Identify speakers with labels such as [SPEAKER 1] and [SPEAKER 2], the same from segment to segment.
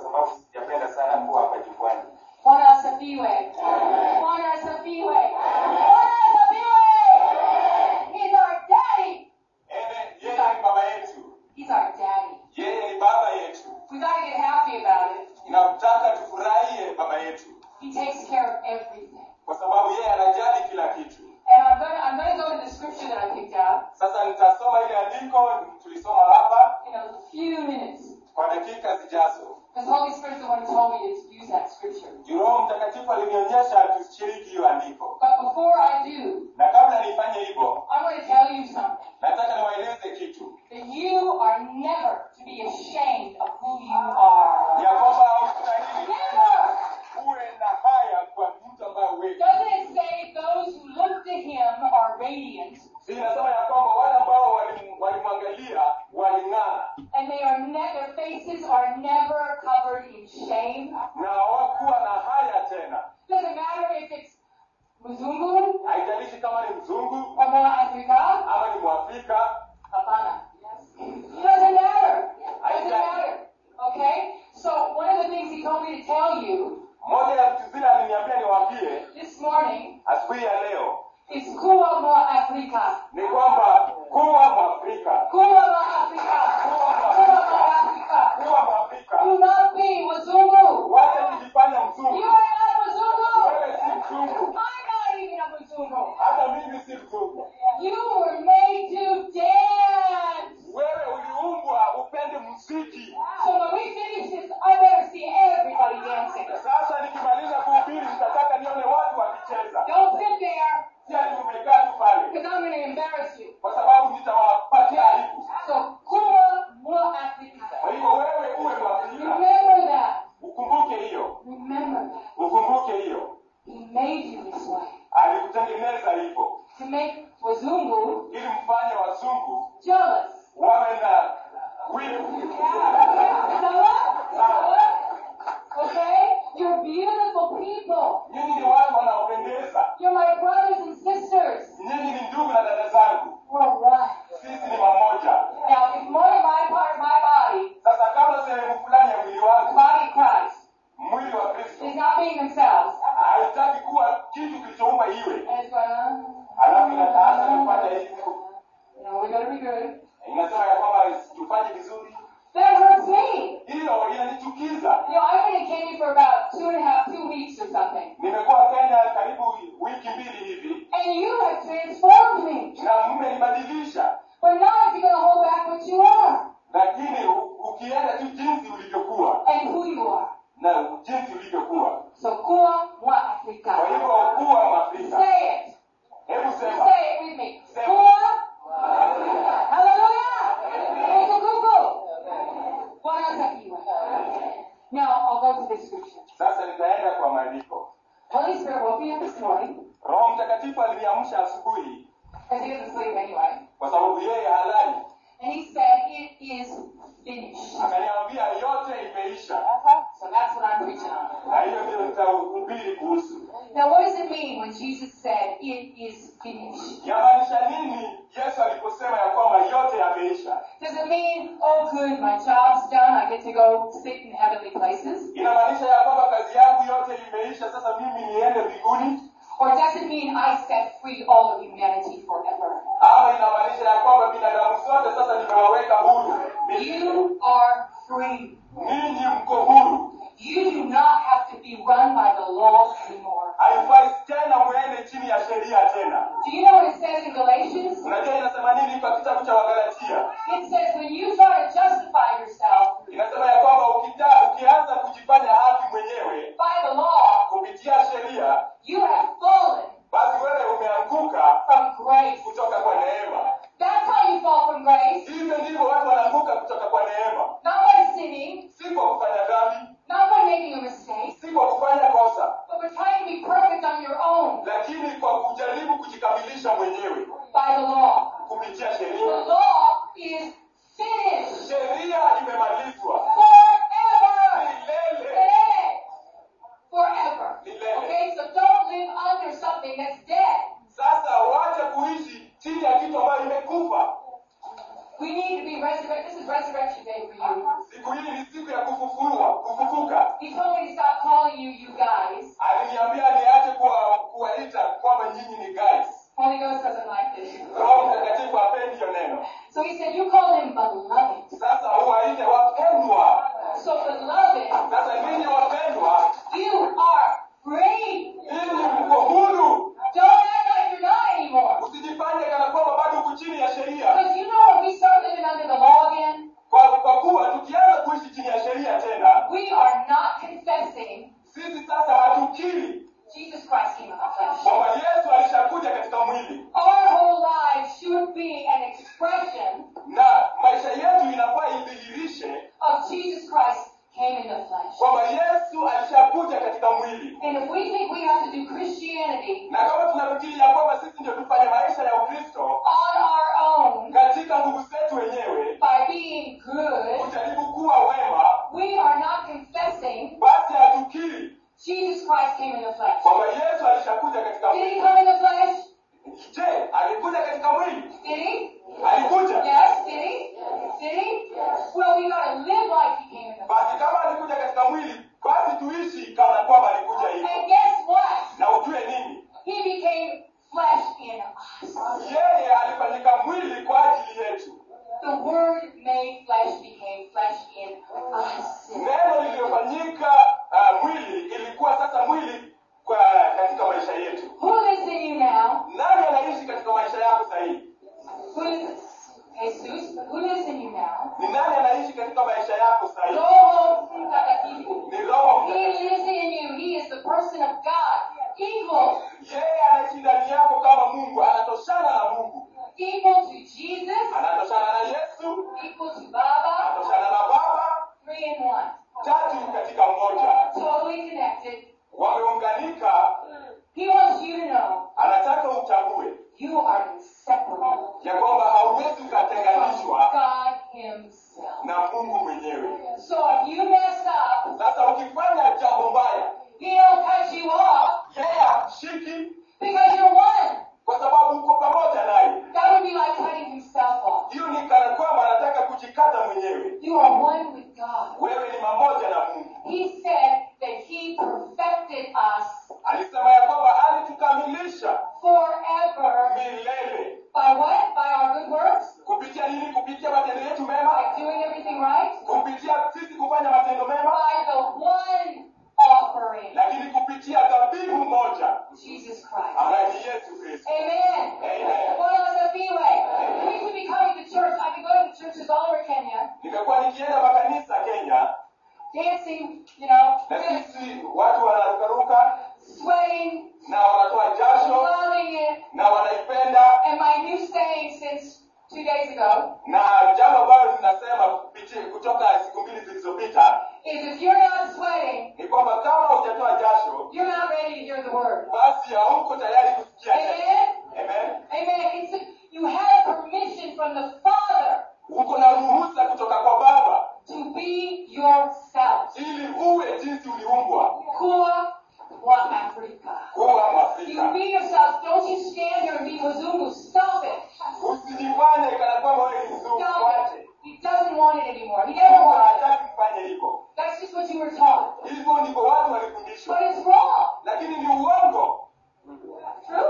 [SPEAKER 1] sababu sijapenda sana kuwa hapa jukwani.
[SPEAKER 2] Bwana asifiwe. Bwana asifiwe. Bwana asifiwe. He's our daddy.
[SPEAKER 1] Ene, yeye ni baba yetu,
[SPEAKER 2] He's our daddy.
[SPEAKER 1] yeye ni baba yetu.
[SPEAKER 2] We gotta get happy about it.
[SPEAKER 1] Inataka tufurahie baba yetu,
[SPEAKER 2] He takes care of everything.
[SPEAKER 1] kwa sababu yeye anajali kila kitu.
[SPEAKER 2] And I'm gonna I'm gonna go to the scripture that I picked out
[SPEAKER 1] Sasa nitasoma ile andiko tulisoma hapa
[SPEAKER 2] in a few minutes.
[SPEAKER 1] kwa dakika zijazo.
[SPEAKER 2] Because Holy Spirit's the one who told me to use that scripture.
[SPEAKER 1] Juu Roho Mtakatifu alinionyesha tushiriki hiyo andiko,
[SPEAKER 2] But before I do,
[SPEAKER 1] na kabla nifanye hivyo,
[SPEAKER 2] I'm going to tell you something.
[SPEAKER 1] nataka niwaeleze kitu
[SPEAKER 2] That you are never to be ashamed of who you are.
[SPEAKER 1] ya kwamba haustahili
[SPEAKER 2] Never!
[SPEAKER 1] uwe na haya kwa mtu ambaye wewe
[SPEAKER 2] Doesn't it say those who look to him are radiant
[SPEAKER 1] Si inasema ya kwamba wale ambao walim- walimwangalia waling'aa
[SPEAKER 2] and they are ne- their faces are never covered in shame?
[SPEAKER 1] na hawakuwa na haya tena.
[SPEAKER 2] Doesn't matter if it's Mzungu
[SPEAKER 1] Haijalishi kama ni mzungu
[SPEAKER 2] or Moa Africa.
[SPEAKER 1] ama ni mwafrika,
[SPEAKER 2] Hapana. Doesn't matter. Doesn't matter. Okay? So one of the things he told me to tell you
[SPEAKER 1] moja ya vitu zile aliniambia niwaambie
[SPEAKER 2] this morning
[SPEAKER 1] asubuhi ya leo
[SPEAKER 2] is Kuwa Moa Africa.
[SPEAKER 1] ni kwamba kuwa mwafrika,
[SPEAKER 2] Kuwa Moa Africa. Kuwa Moa Africa.
[SPEAKER 1] kuwa mwafrika,
[SPEAKER 2] Do not be Mzungu.
[SPEAKER 1] wache kujifanya
[SPEAKER 2] You
[SPEAKER 1] mzungu.
[SPEAKER 2] are not Mzungu.
[SPEAKER 1] Wewe si mzungu,
[SPEAKER 2] I'm not even a Mzungu.
[SPEAKER 1] hata mimi si mzungu.
[SPEAKER 2] You were made to dance.
[SPEAKER 1] Wewe uliumbwa upende muziki.
[SPEAKER 2] So when we finish this, I better see everybody dancing.
[SPEAKER 1] Sasa nikimaliza kuhubiri, nitataka nione watu wakicheza,
[SPEAKER 2] Don't sit there
[SPEAKER 1] si ati umekaa tu pale,
[SPEAKER 2] because I'm going to embarrass you.
[SPEAKER 1] kwa sababu nitawapatia aibu.
[SPEAKER 2] So Kuwa Moa Africa.
[SPEAKER 1] Kwa hivyo wewe uwe mwafrika,
[SPEAKER 2] Remember that.
[SPEAKER 1] ukumbuke hiyo,
[SPEAKER 2] Remember that.
[SPEAKER 1] ukumbuke hiyo.
[SPEAKER 2] He made you this way.
[SPEAKER 1] Alikutengeneza hivyo
[SPEAKER 2] To make Wazungu
[SPEAKER 1] ili mfanye wazungu
[SPEAKER 2] jealous.
[SPEAKER 1] wawe na wivu.
[SPEAKER 2] Okay? You're beautiful people.
[SPEAKER 1] Nyinyi ni watu wanaopendeza,
[SPEAKER 2] You're my brothers and sisters.
[SPEAKER 1] nyinyi ni ndugu na dada zangu,
[SPEAKER 2] We're one.
[SPEAKER 1] sisi ni mamoja.
[SPEAKER 2] Now, if one of my part of my body,
[SPEAKER 1] Sasa kama sehemu fulani ya mwili
[SPEAKER 2] the
[SPEAKER 1] wangu,
[SPEAKER 2] body of Christ,
[SPEAKER 1] mwili wa Kristo
[SPEAKER 2] is not being themselves,
[SPEAKER 1] haitaki kuwa kitu kilichoumba iwe,
[SPEAKER 2] and it's going,
[SPEAKER 1] alafu inataanza kufanya hivi,
[SPEAKER 2] you know, we're going to be good,
[SPEAKER 1] inasema ya kwamba tufanye vizuri,
[SPEAKER 2] that hurts me.
[SPEAKER 1] hilo inanichukiza.
[SPEAKER 2] You know, I've been in Kenya for about two and a half, two weeks or something.
[SPEAKER 1] Nimekuwa Kenya karibu wiki mbili hivi
[SPEAKER 2] And you have transformed me.
[SPEAKER 1] na mmenibadilisha,
[SPEAKER 2] But not if you're going to hold back what you are
[SPEAKER 1] lakini u- ukienda tu jinsi ulivyokuwa
[SPEAKER 2] and who you are.
[SPEAKER 1] na jinsi ulivyokuwa.
[SPEAKER 2] So, kuwa mwa
[SPEAKER 1] Kwa
[SPEAKER 2] Afrika.
[SPEAKER 1] hivyo kuwa Mwafrika,
[SPEAKER 2] Say it.
[SPEAKER 1] hebu sema
[SPEAKER 2] Say it with me. Kuwa Hallelujah. Kuku. Bwana asifiwe. Now, I'll go to this scripture.
[SPEAKER 1] sasa. Nitaenda kwa maandiko.
[SPEAKER 2] Holy Spirit woke me up this morning,
[SPEAKER 1] Roho Mtakatifu aliniamsha asubuhi,
[SPEAKER 2] because he doesn't sleep anyway,
[SPEAKER 1] kwa sababu yeye halali,
[SPEAKER 2] and he said, It is finished.
[SPEAKER 1] akaniambia yote imeisha,
[SPEAKER 2] So that's what I'm preaching on.
[SPEAKER 1] na hiyo ndio nitahubiri kuhusu.
[SPEAKER 2] Now, what does it mean when Jesus said, It is finished?
[SPEAKER 1] Yamaanisha nini Yesu aliposema ya kwamba yote yameisha?
[SPEAKER 2] Does it mean, oh, good, my job's done, I get to go sit in heavenly places?
[SPEAKER 1] Inamaanisha ya kwamba kazi yangu yote imeisha, sasa mimi niende mbinguni?
[SPEAKER 2] Or does it mean I set free all of humanity forever?
[SPEAKER 1] Ama inamaanisha ya kwamba binadamu sote sasa nimewaweka huru?
[SPEAKER 2] You are free.
[SPEAKER 1] Ninyi mko huru,
[SPEAKER 2] You do not have to be run by the law anymore.
[SPEAKER 1] haifai tena mwende chini ya sheria tena.
[SPEAKER 2] Do you know what it says in Galatians?
[SPEAKER 1] Unajua inasema nini kwa kitabu cha Wagalatia?
[SPEAKER 2] It says when you try to justify yourself
[SPEAKER 1] Inasema ya kwamba ukita, ukianza kujifanya haki mwenyewe
[SPEAKER 2] by the law,
[SPEAKER 1] kupitia sheria,
[SPEAKER 2] you have fallen
[SPEAKER 1] basi wewe umeanguka
[SPEAKER 2] from grace.
[SPEAKER 1] kutoka kwa neema.
[SPEAKER 2] That's how you fall from grace.
[SPEAKER 1] Hivyo ndivyo watu wanaanguka kutoka kwa neema,
[SPEAKER 2] Not by sinning,
[SPEAKER 1] si kwa kufanya dhambi,
[SPEAKER 2] not by making a mistake,
[SPEAKER 1] si kwa kufanya kosa,
[SPEAKER 2] but by trying to be perfect on your own
[SPEAKER 1] lakini kwa kujaribu kujikamilisha mwenyewe
[SPEAKER 2] by the law.
[SPEAKER 1] kupitia
[SPEAKER 2] The
[SPEAKER 1] sheria.
[SPEAKER 2] law is finished
[SPEAKER 1] Sheria imemalizwa
[SPEAKER 2] forever.
[SPEAKER 1] milele,
[SPEAKER 2] Today. Forever.
[SPEAKER 1] milele.
[SPEAKER 2] Okay, so don't live under something that's dead.
[SPEAKER 1] Sasa wacha kuishi chini ya kitu ambayo imekufa.
[SPEAKER 2] We need to be resurrected. This is resurrection day for you.
[SPEAKER 1] siku hii ni siku ya kufufuliwa kufufuka
[SPEAKER 2] He told me to stop calling you, you guys.
[SPEAKER 1] aliniambia niache kuwa- kuwaita kwamba nyinyi ni guys
[SPEAKER 2] Holy Ghost doesn't like this.
[SPEAKER 1] roho mtakatifu hapendi hiyo neno
[SPEAKER 2] So he said, you call them beloved.
[SPEAKER 1] sasa uwaite wapendwa
[SPEAKER 2] So beloved,
[SPEAKER 1] sasa ninyi wapendwa
[SPEAKER 2] you are free.
[SPEAKER 1] ninyi mko huru
[SPEAKER 2] Don't act like you're not anymore.
[SPEAKER 1] usijifanye kana kwamba bado uko chini ya sheria
[SPEAKER 2] Because you know when we start living under the law again,
[SPEAKER 1] kwa kwa kuwa tukianza kuishi chini ya sheria tena
[SPEAKER 2] we are not confessing
[SPEAKER 1] sisi sasa hatukiri
[SPEAKER 2] Jesus Christ came in the flesh.
[SPEAKER 1] kwamba yesu alishakuja katika mwili
[SPEAKER 2] Our whole lives should be an expression
[SPEAKER 1] na maisha yetu inafaa idhihirishe
[SPEAKER 2] of Jesus Christ came in the flesh.
[SPEAKER 1] kwamba yesu alishakuja katika mwili
[SPEAKER 2] And if we think we have to do Christianity
[SPEAKER 1] na kama tunafikiri ya kwamba sisi ndio tufanye maisha ya ukristo
[SPEAKER 2] on our own
[SPEAKER 1] katika nguvu zetu wenyewe
[SPEAKER 2] by being good,
[SPEAKER 1] kujaribu kuwa wema
[SPEAKER 2] we are not confessing
[SPEAKER 1] basi hatukiri
[SPEAKER 2] Jesus Christ came in the flesh.
[SPEAKER 1] kwamba yesu alishakuja katika
[SPEAKER 2] Did he
[SPEAKER 1] mwili
[SPEAKER 2] come in the flesh?
[SPEAKER 1] je alikuja katika mwili
[SPEAKER 2] Did he?
[SPEAKER 1] alikuja
[SPEAKER 2] Yes, did he? Did he? Well, we gotta live like he came in the flesh.
[SPEAKER 1] basi kama alikuja katika mwili basi tuishi kana kwamba alikuja hivyo
[SPEAKER 2] And guess what?
[SPEAKER 1] na ujue nini
[SPEAKER 2] He became flesh in us.
[SPEAKER 1] yeye alifanyika mwili kwa ajili yetu
[SPEAKER 2] The Word made flesh became flesh in us.
[SPEAKER 1] neno lililofanyika uh, mwili ilikuwa sasa mwili kwa katika maisha yetu
[SPEAKER 2] Who lives in you now?
[SPEAKER 1] nani anaishi katika maisha yako sahihi
[SPEAKER 2] Who lives? Jesus. Who lives in you now?
[SPEAKER 1] ni nani anaishi katika maisha yako sahihi
[SPEAKER 2] Roho Mtakatifu.
[SPEAKER 1] ni roho
[SPEAKER 2] He
[SPEAKER 1] Mtakatifu.
[SPEAKER 2] lives in you. He is the person of God. Equal.
[SPEAKER 1] yeye anaishi ndani yako kama mungu anatoshana na mungu
[SPEAKER 2] Equal to Jesus.
[SPEAKER 1] anatoshana na yesu
[SPEAKER 2] Equal to Baba.
[SPEAKER 1] anatoshana na baba
[SPEAKER 2] Three in one.
[SPEAKER 1] tatu katika mmoja
[SPEAKER 2] Totally connected.
[SPEAKER 1] wameunganika
[SPEAKER 2] He wants you to know
[SPEAKER 1] anataka utambue
[SPEAKER 2] you are inseparable
[SPEAKER 1] ya kwamba hauwezi
[SPEAKER 2] from
[SPEAKER 1] ukatenganishwa
[SPEAKER 2] God Himself.
[SPEAKER 1] na mungu mwenyewe
[SPEAKER 2] So if you mess up,
[SPEAKER 1] sasa ukifanya jambo mbaya
[SPEAKER 2] He'll cut you off
[SPEAKER 1] yeye hakushiki
[SPEAKER 2] because you're one.
[SPEAKER 1] kwa sababu uko pamoja naye
[SPEAKER 2] That would be like cutting himself off.
[SPEAKER 1] hiyo ni kana kwamba anataka kujikata mwenyewe
[SPEAKER 2] You are one with God.
[SPEAKER 1] wewe ni mamoja na mungu
[SPEAKER 2] He said that He perfected us
[SPEAKER 1] alisema ya kwamba alitukamilisha
[SPEAKER 2] forever.
[SPEAKER 1] milele
[SPEAKER 2] By what? By our good works?
[SPEAKER 1] kupitia nini kupitia matendo yetu mema
[SPEAKER 2] By doing everything right?
[SPEAKER 1] kupitia sisi kufanya matendo mema
[SPEAKER 2] By the one offering,
[SPEAKER 1] lakini kupitia dhabihu moja
[SPEAKER 2] Jesus Christ.
[SPEAKER 1] ambaye ni yesu kristo
[SPEAKER 2] Amen.
[SPEAKER 1] Amen.
[SPEAKER 2] Bwana wasifiwe. We should be coming to church. I've been going to churches all over Kenya,
[SPEAKER 1] nimekuwa nikienda makanisa kenya
[SPEAKER 2] dancing, you know,
[SPEAKER 1] na sisi watu wanarukaruka
[SPEAKER 2] sweating,
[SPEAKER 1] na wanatoa jasho
[SPEAKER 2] loving it.
[SPEAKER 1] na wanaipenda
[SPEAKER 2] And my new saying since two days ago
[SPEAKER 1] na jambo ambalo linasema kupiti- kutoka siku mbili zilizopita
[SPEAKER 2] is if you're not sweating,
[SPEAKER 1] ni kwamba kama hujatoa jasho
[SPEAKER 2] you're not ready to hear the word.
[SPEAKER 1] basi hauko tayari kusikia neno.
[SPEAKER 2] Amen.
[SPEAKER 1] Amen.
[SPEAKER 2] Amen. It's you have permission from the Father
[SPEAKER 1] uko na ruhusa kutoka kwa baba
[SPEAKER 2] to be yourself.
[SPEAKER 1] ili uwe jinsi uliumbwa
[SPEAKER 2] Kuwa wa Afrika.
[SPEAKER 1] kuwa
[SPEAKER 2] You
[SPEAKER 1] mwafrika
[SPEAKER 2] be yourself. Don't you stand here and be Mzungu. Stop it.
[SPEAKER 1] usijifanye kana kwamba wewe ni mzungu
[SPEAKER 2] Stop
[SPEAKER 1] wache
[SPEAKER 2] it. He doesn't want it anymore. He never
[SPEAKER 1] mungu
[SPEAKER 2] wanted it.
[SPEAKER 1] hataki mfanye hivyo
[SPEAKER 2] That's just what you were taught.
[SPEAKER 1] hivyo ndivyo watu walifundishwa
[SPEAKER 2] But it's wrong.
[SPEAKER 1] lakini ni uongo
[SPEAKER 2] True?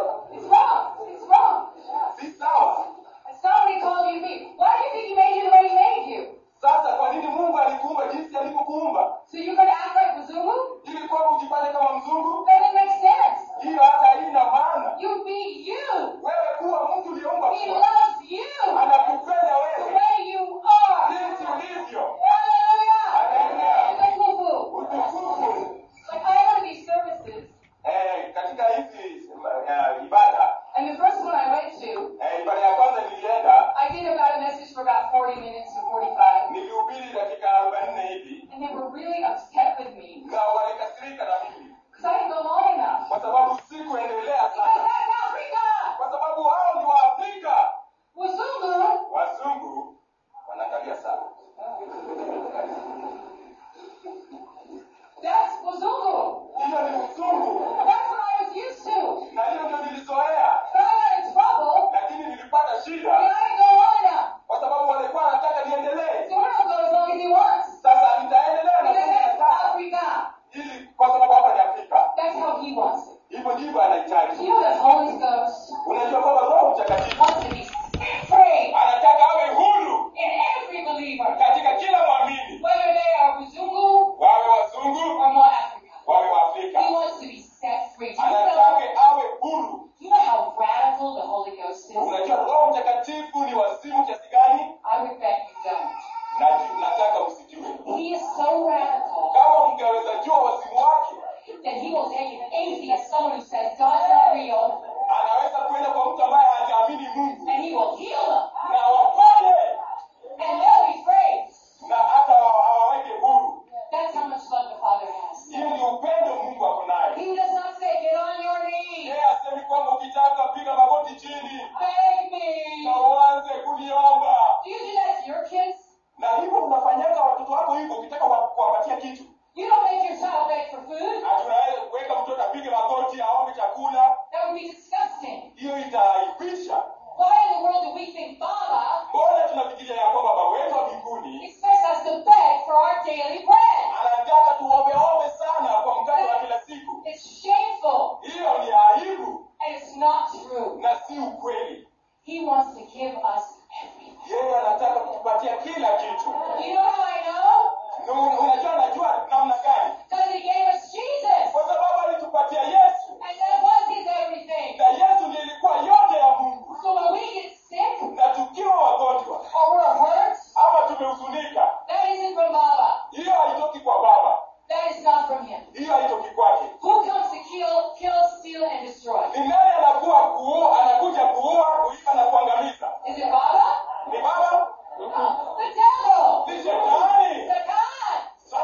[SPEAKER 2] not true.
[SPEAKER 1] na si ukweli
[SPEAKER 2] He wants to give us everything.
[SPEAKER 1] yeye anataka kutupatia kila kitu
[SPEAKER 2] You know how I know?
[SPEAKER 1] Na un- unajua anajua namna gani
[SPEAKER 2] Because he gave us Jesus.
[SPEAKER 1] kwa sababu alitupatia yesu
[SPEAKER 2] And that was his everything.
[SPEAKER 1] na yesu ndiye ilikuwa yote ya mungu
[SPEAKER 2] So when we get sick
[SPEAKER 1] na tukiwa wagonjwa
[SPEAKER 2] or we're hurt,
[SPEAKER 1] ama tumehuzunika
[SPEAKER 2] that isn't from Baba.
[SPEAKER 1] hiyo haitoki kwa baba
[SPEAKER 2] That is not from him.
[SPEAKER 1] hiyo haitoki kwake
[SPEAKER 2] Who comes to kill, kill, steal, and destroy?
[SPEAKER 1] ni nani anakuwa kuua anakuja kuua kuiba na kuangamiza
[SPEAKER 2] Is it Baba?
[SPEAKER 1] ni baba
[SPEAKER 2] No. The devil.
[SPEAKER 1] ni shetani
[SPEAKER 2] Satan.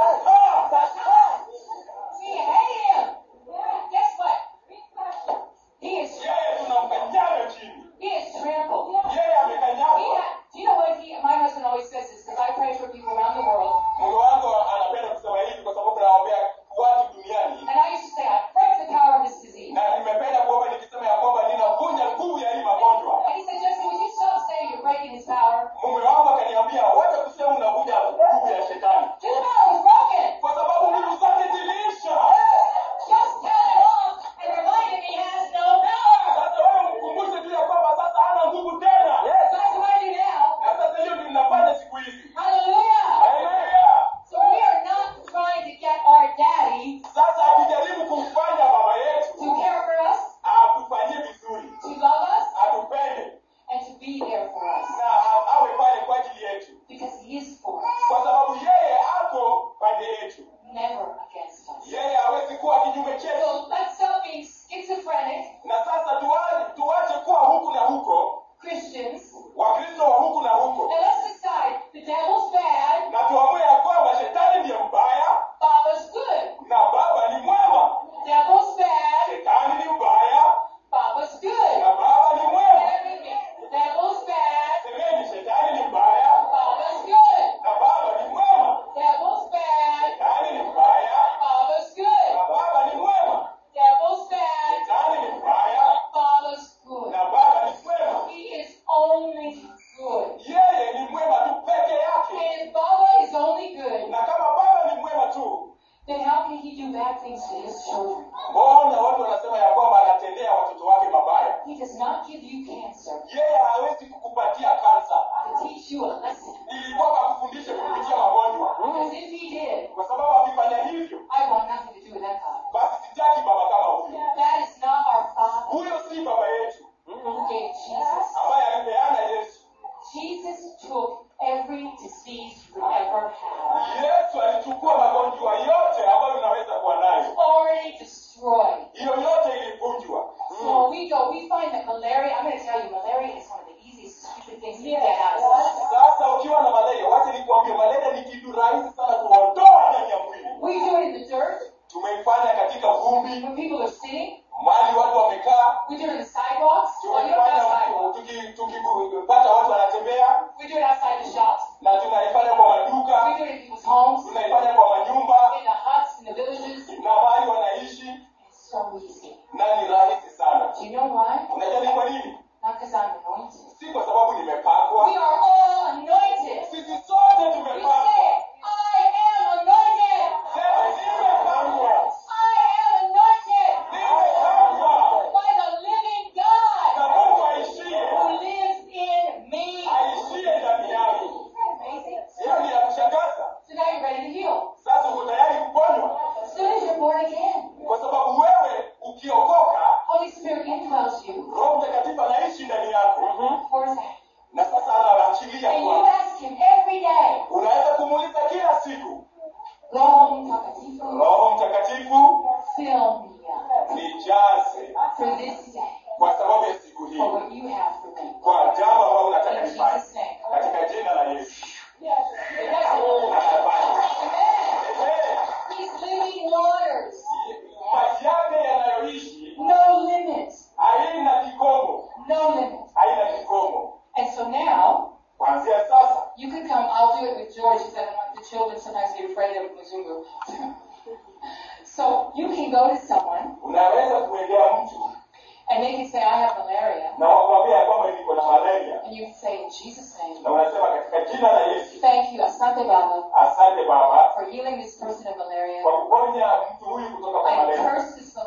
[SPEAKER 1] sasa
[SPEAKER 2] We hate him. Guess what? He is
[SPEAKER 1] yeye tunamkanyaga chini
[SPEAKER 2] he is trampled.
[SPEAKER 1] yeye
[SPEAKER 2] He
[SPEAKER 1] amekanyagwa
[SPEAKER 2] had, do you know what he, my husband always says this because I pray for people around the world.
[SPEAKER 1] mungu wangu anapenda kusema hivi kwa sababu nawaombea watu duniani
[SPEAKER 2] And I used to say, I break the power of this disease.
[SPEAKER 1] na nimependa kuomba nikisema ya kwamba ninavunja nguvu ya hii magonjwa
[SPEAKER 2] And he said, Jesse, would you stop saying you're breaking his power?
[SPEAKER 1] mume wangu akaniambia wacha kusema unavunja nguvu ya shetani
[SPEAKER 2] His power was broken.
[SPEAKER 1] kwa sababu nguvu zake ziliisha
[SPEAKER 2] Just tell him off and remind him he has no power.
[SPEAKER 1] sasa wewe mkumbushe tu ya kwamba sasa hana nguvu tena
[SPEAKER 2] That's what I do now.
[SPEAKER 1] na sasa hiyo ndio ninafanya siku hizi
[SPEAKER 2] Hallelujah.
[SPEAKER 1] Haleluya.
[SPEAKER 2] So we are not trying to get our daddy
[SPEAKER 1] sasa hatujaribu kumfanya baba yetu
[SPEAKER 2] to care for us,
[SPEAKER 1] atufanyie vizuri
[SPEAKER 2] to love us,
[SPEAKER 1] atupende
[SPEAKER 2] and to be there for us.
[SPEAKER 1] na awe pale kwa ajili yetu
[SPEAKER 2] Because he is for us,
[SPEAKER 1] kwa sababu yeye ako pande yetu
[SPEAKER 2] never against us.
[SPEAKER 1] yeye hawezi kuwa kinyume chetu
[SPEAKER 2] So let's stop being schizophrenic
[SPEAKER 1] na sasa tuache tuache kuwa huku na huko
[SPEAKER 2] Christians
[SPEAKER 1] wakristo wa huku na huko
[SPEAKER 2] and let's decide the devil's bad,
[SPEAKER 1] na tuamue ya kwamba shetani ndiye mbaya
[SPEAKER 2] Baba's good.
[SPEAKER 1] na baba ni mwema
[SPEAKER 2] Devil's bad,
[SPEAKER 1] shetani ni mbaya
[SPEAKER 2] Baba's good.
[SPEAKER 1] na baba ni mwema
[SPEAKER 2] Say it with me. Devil's bad,
[SPEAKER 1] semeni shetani ni mbaya
[SPEAKER 2] Baba's good.
[SPEAKER 1] na baba ni mwema
[SPEAKER 2] Devil's bad,
[SPEAKER 1] shetani ni mbaya
[SPEAKER 2] Baba's good.
[SPEAKER 1] na baba ni mwema
[SPEAKER 2] Devil's bad,
[SPEAKER 1] shetani ni mbaya
[SPEAKER 2] Baba's good.
[SPEAKER 1] na baba ni mwema
[SPEAKER 2] He is only good.
[SPEAKER 1] yeye ni mwema tu peke
[SPEAKER 2] And
[SPEAKER 1] yake
[SPEAKER 2] if Baba is only good,
[SPEAKER 1] na kama baba ni mwema tu
[SPEAKER 2] then how can he do bad things to his children?
[SPEAKER 1] mbona watu wanasema ya kwamba anatendea watoto wake mabaya
[SPEAKER 2] He does not give you cancer
[SPEAKER 1] yeye hawezi kukupatia kansa
[SPEAKER 2] to teach you a lesson.
[SPEAKER 1] ili kwamba akufundishe kupitia magonjwa
[SPEAKER 2] Because if he did,
[SPEAKER 1] kwa sababu akifanya hivyo
[SPEAKER 2] I want nothing to do with that God.
[SPEAKER 1] basi sitaki baba kama huyo
[SPEAKER 2] That is not our Father
[SPEAKER 1] huyo si baba yetu
[SPEAKER 2] who gave Jesus.
[SPEAKER 1] ambaye alipeana yesu
[SPEAKER 2] Jesus took every disease you could ever have.
[SPEAKER 1] yesu alichukua magonjwa yote ambayo unaweza kuwa nayo
[SPEAKER 2] Already destroyed.
[SPEAKER 1] hiyo yote ilivunjwa
[SPEAKER 2] So when we go, we find that malaria, I'm going to tell you, malaria is one of the easiest stupid things to get out of the system.
[SPEAKER 1] sasa ukiwa na malaria wacha nikuambie malaria ni kitu rahisi sana kuondoa ndani ya mwili
[SPEAKER 2] We do it in the dirt
[SPEAKER 1] tumeifanya katika vumbi
[SPEAKER 2] when people are sitting.
[SPEAKER 1] mali watu wamekaa
[SPEAKER 2] We do it in the sidewalks. Well, you don't have
[SPEAKER 1] tumefanya
[SPEAKER 2] sidewalks.
[SPEAKER 1] tuki- tukipata watu wanatembea
[SPEAKER 2] We do it outside the shops.
[SPEAKER 1] na tunaifanya kwa
[SPEAKER 2] We
[SPEAKER 1] maduka
[SPEAKER 2] do it in people's homes,
[SPEAKER 1] tunaifanya kwa manyumba
[SPEAKER 2] in the huts, in the villages.
[SPEAKER 1] na mahali wanaishi
[SPEAKER 2] It's so easy.
[SPEAKER 1] na ni rahisi sana
[SPEAKER 2] Do you know why?
[SPEAKER 1] unajua ni kwa nini
[SPEAKER 2] Not because I'm anointed.
[SPEAKER 1] si kwa sababu nimepakwa
[SPEAKER 2] We are all anointed.
[SPEAKER 1] sisi sote
[SPEAKER 2] You
[SPEAKER 1] tumepakwa
[SPEAKER 2] say, I am anointed.
[SPEAKER 1] sema nimepakwa
[SPEAKER 2] I am anointed
[SPEAKER 1] nimepakwa
[SPEAKER 2] by the living God
[SPEAKER 1] na mungu aishie
[SPEAKER 2] who lives in me.
[SPEAKER 1] aishie ndani yangu
[SPEAKER 2] Amazing.
[SPEAKER 1] hiyo ni ya kushangaza
[SPEAKER 2] So now you're ready to heal.
[SPEAKER 1] sasa uko tayari kuponywa
[SPEAKER 2] As soon as you're born again,
[SPEAKER 1] kwa sababu wewe ukiokoka
[SPEAKER 2] Holy Spirit indwells you.
[SPEAKER 1] roho mtakatifu anaishi ndani yako
[SPEAKER 2] For that.
[SPEAKER 1] na sasa anaachilia
[SPEAKER 2] And you
[SPEAKER 1] kwako
[SPEAKER 2] ask Him every day,
[SPEAKER 1] unaweza kumuuliza kila siku
[SPEAKER 2] Roho Mtakatifu,
[SPEAKER 1] roho mtakatifu
[SPEAKER 2] fill me up
[SPEAKER 1] nijaze
[SPEAKER 2] for this day,
[SPEAKER 1] kwa sababu ya siku hii
[SPEAKER 2] for what you have for me.
[SPEAKER 1] kwa jambo ambalo unataka
[SPEAKER 2] In
[SPEAKER 1] nifanye
[SPEAKER 2] Jesus' name.
[SPEAKER 1] katika jina la yesu
[SPEAKER 2] It doesn't-
[SPEAKER 1] Anafanya.
[SPEAKER 2] Amen.
[SPEAKER 1] Eh,
[SPEAKER 2] These living waters,
[SPEAKER 1] maji yake yanayoishi
[SPEAKER 2] no limits,
[SPEAKER 1] haina kikomo
[SPEAKER 2] no limits.
[SPEAKER 1] haina kikomo
[SPEAKER 2] And so now,
[SPEAKER 1] kuanzia sasa
[SPEAKER 2] you can come, I'll do it with George, because I don't want the children sometimes get afraid of Mzungu. so you can go to someone,
[SPEAKER 1] unaweza kuendea mtu
[SPEAKER 2] and they can say, I have malaria.
[SPEAKER 1] na wakwambia ya kwamba niko na malaria
[SPEAKER 2] And you can say, in Jesus' name,
[SPEAKER 1] na unasema katika jina la yesu
[SPEAKER 2] thank you, Asante Baba,
[SPEAKER 1] asante baba
[SPEAKER 2] for healing this person of malaria.
[SPEAKER 1] kwa kuponya mtu huyu kutoka kwa
[SPEAKER 2] I
[SPEAKER 1] malaria
[SPEAKER 2] curse this malaria.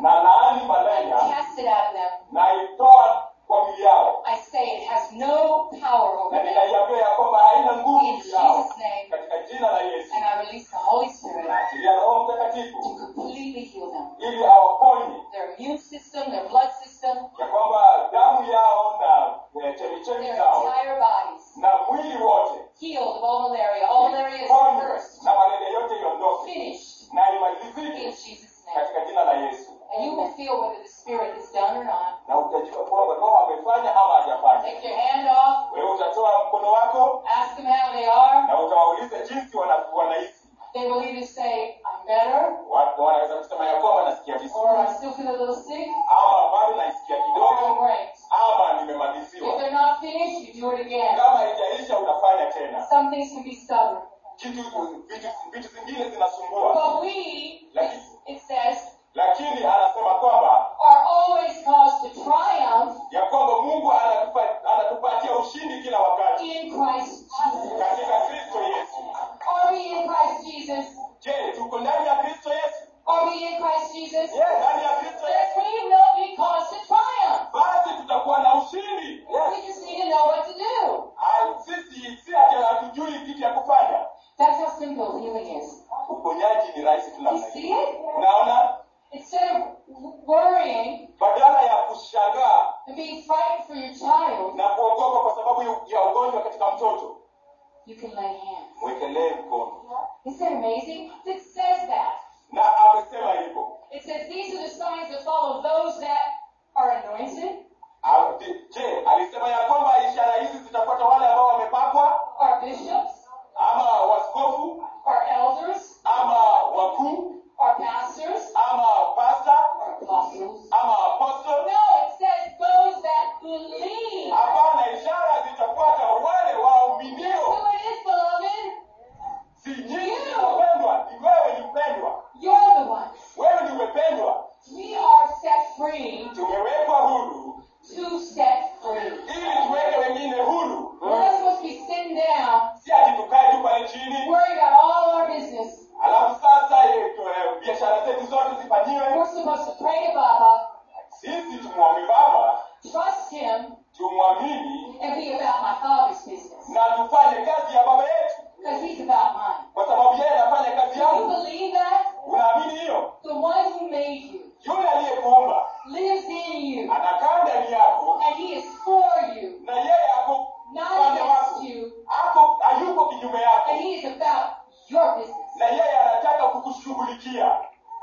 [SPEAKER 1] na laani
[SPEAKER 2] I
[SPEAKER 1] malaria
[SPEAKER 2] cast it out of them.
[SPEAKER 1] na itoa kwa mwili yao
[SPEAKER 2] I say it has no power over
[SPEAKER 1] na
[SPEAKER 2] them.
[SPEAKER 1] ninaiambia ya kwamba haina nguvu
[SPEAKER 2] In
[SPEAKER 1] juu yao
[SPEAKER 2] Jesus' name.
[SPEAKER 1] katika jina la yesu
[SPEAKER 2] And I release the Holy Spirit
[SPEAKER 1] naachilia roho mtakatifu
[SPEAKER 2] to completely heal them.
[SPEAKER 1] ili awaponye
[SPEAKER 2] Their immune system, their blood system,
[SPEAKER 1] ya kwamba damu yao na eh, chemichemi
[SPEAKER 2] their
[SPEAKER 1] zao
[SPEAKER 2] entire bodies
[SPEAKER 1] na mwili wote
[SPEAKER 2] healed of all malaria. All malaria is
[SPEAKER 1] ponywe
[SPEAKER 2] reversed,
[SPEAKER 1] na malaria yote iondoke
[SPEAKER 2] finished
[SPEAKER 1] na
[SPEAKER 2] in
[SPEAKER 1] imalizike
[SPEAKER 2] Jesus' name.
[SPEAKER 1] katika jina la yesu
[SPEAKER 2] And you will feel whether the Spirit is done or not.
[SPEAKER 1] na utajua kwamba roho amefanya ama hajafanya
[SPEAKER 2] Take your hand off,
[SPEAKER 1] wewe utatoa mkono wako
[SPEAKER 2] ask them how they are.
[SPEAKER 1] na utawauliza jinsi wana- wanahisi
[SPEAKER 2] They will either say, I'm better,
[SPEAKER 1] Wa- wanaweza kusema ya kwamba nasikia
[SPEAKER 2] or
[SPEAKER 1] vizuri
[SPEAKER 2] I still feel a little sick,
[SPEAKER 1] ama bado naisikia
[SPEAKER 2] or I'm
[SPEAKER 1] kidogo
[SPEAKER 2] great.
[SPEAKER 1] ama
[SPEAKER 2] If
[SPEAKER 1] nimemaliziwa
[SPEAKER 2] they're not finished, you do it again.
[SPEAKER 1] kama haijaisha utafanya tena
[SPEAKER 2] Some things can be stubborn.
[SPEAKER 1] kitu vitu vitu zingine zinasumbua
[SPEAKER 2] But we,
[SPEAKER 1] lakini
[SPEAKER 2] it says,
[SPEAKER 1] lakini anasema kwamba
[SPEAKER 2] are always caused to triumph
[SPEAKER 1] ya kwamba mungu anatupa- anatupatia ushindi kila wakati
[SPEAKER 2] in Christ Jesus.
[SPEAKER 1] katika kristo yesu
[SPEAKER 2] Are we in Christ Jesus?
[SPEAKER 1] je tuko ndani ya kristo yesu
[SPEAKER 2] Are we in Christ Jesus?
[SPEAKER 1] Je, ndani ya kristo
[SPEAKER 2] Then
[SPEAKER 1] yesu
[SPEAKER 2] we will be caused to triumph.
[SPEAKER 1] basi tutakuwa na ushindi
[SPEAKER 2] We just need to know what to do.
[SPEAKER 1] Ah, sisi si ati hatujui kitu ya kufanya
[SPEAKER 2] That's how simple healing is.
[SPEAKER 1] uponyaji ni rahisi tu
[SPEAKER 2] You
[SPEAKER 1] namna
[SPEAKER 2] see
[SPEAKER 1] hiyo
[SPEAKER 2] it?
[SPEAKER 1] unaona
[SPEAKER 2] Instead of worrying
[SPEAKER 1] badala ya kushangaa
[SPEAKER 2] and being frightened for your child,
[SPEAKER 1] na kuogopa kwa sababu ya ugonjwa katika mtoto
[SPEAKER 2] you can lay hands.
[SPEAKER 1] mwekelee mkono
[SPEAKER 2] Isn't that amazing? It says that.
[SPEAKER 1] na amesema hivyo
[SPEAKER 2] It says these are the signs that follow those that are anointed,
[SPEAKER 1] Ah, je alisema ya kwamba ishara hizi zitafuata wale ambao wamepakwa
[SPEAKER 2] are bishops,
[SPEAKER 1] ama waskofu
[SPEAKER 2] are elders,
[SPEAKER 1] ama wakuu
[SPEAKER 2] are pastors,
[SPEAKER 1] ama pasta
[SPEAKER 2] are apostles.
[SPEAKER 1] ama apostle
[SPEAKER 2] No, it says those that believe.
[SPEAKER 1] hapana ishara zitafuata wale
[SPEAKER 2] Guess
[SPEAKER 1] waaminio
[SPEAKER 2] who it is, beloved?
[SPEAKER 1] si nyinyi wapendwa ni wewe ni mpendwa
[SPEAKER 2] You're the ones.
[SPEAKER 1] wewe ni umependwa
[SPEAKER 2] We are set free
[SPEAKER 1] tumewekwa huru
[SPEAKER 2] to set free.
[SPEAKER 1] ili tuweke wengine huru
[SPEAKER 2] We're not supposed to be sitting down,
[SPEAKER 1] si ati tukae tu pale chini
[SPEAKER 2] worrying about all our business.
[SPEAKER 1] alafu sasa eh, tu- eh, biashara zetu zote zifanyiwe
[SPEAKER 2] We're supposed to pray to Baba,
[SPEAKER 1] sisi tumwombe baba
[SPEAKER 2] trust Him,
[SPEAKER 1] tumwamini
[SPEAKER 2] and be about my Father's business.
[SPEAKER 1] na tufanye kazi ya baba yetu
[SPEAKER 2] Because He's about mine.
[SPEAKER 1] kwa sababu yeye anafanya kazi
[SPEAKER 2] Do you
[SPEAKER 1] yangu
[SPEAKER 2] believe that?
[SPEAKER 1] unaamini hiyo
[SPEAKER 2] The one who made you
[SPEAKER 1] yule aliyekuumba
[SPEAKER 2] lives in you,
[SPEAKER 1] anakaa ndani yako
[SPEAKER 2] and He is for you,
[SPEAKER 1] na yeye ako
[SPEAKER 2] not
[SPEAKER 1] upande wako
[SPEAKER 2] against you,
[SPEAKER 1] ako hayuko kinyume yako
[SPEAKER 2] and He is about your business.
[SPEAKER 1] na yeye anataka kukushughulikia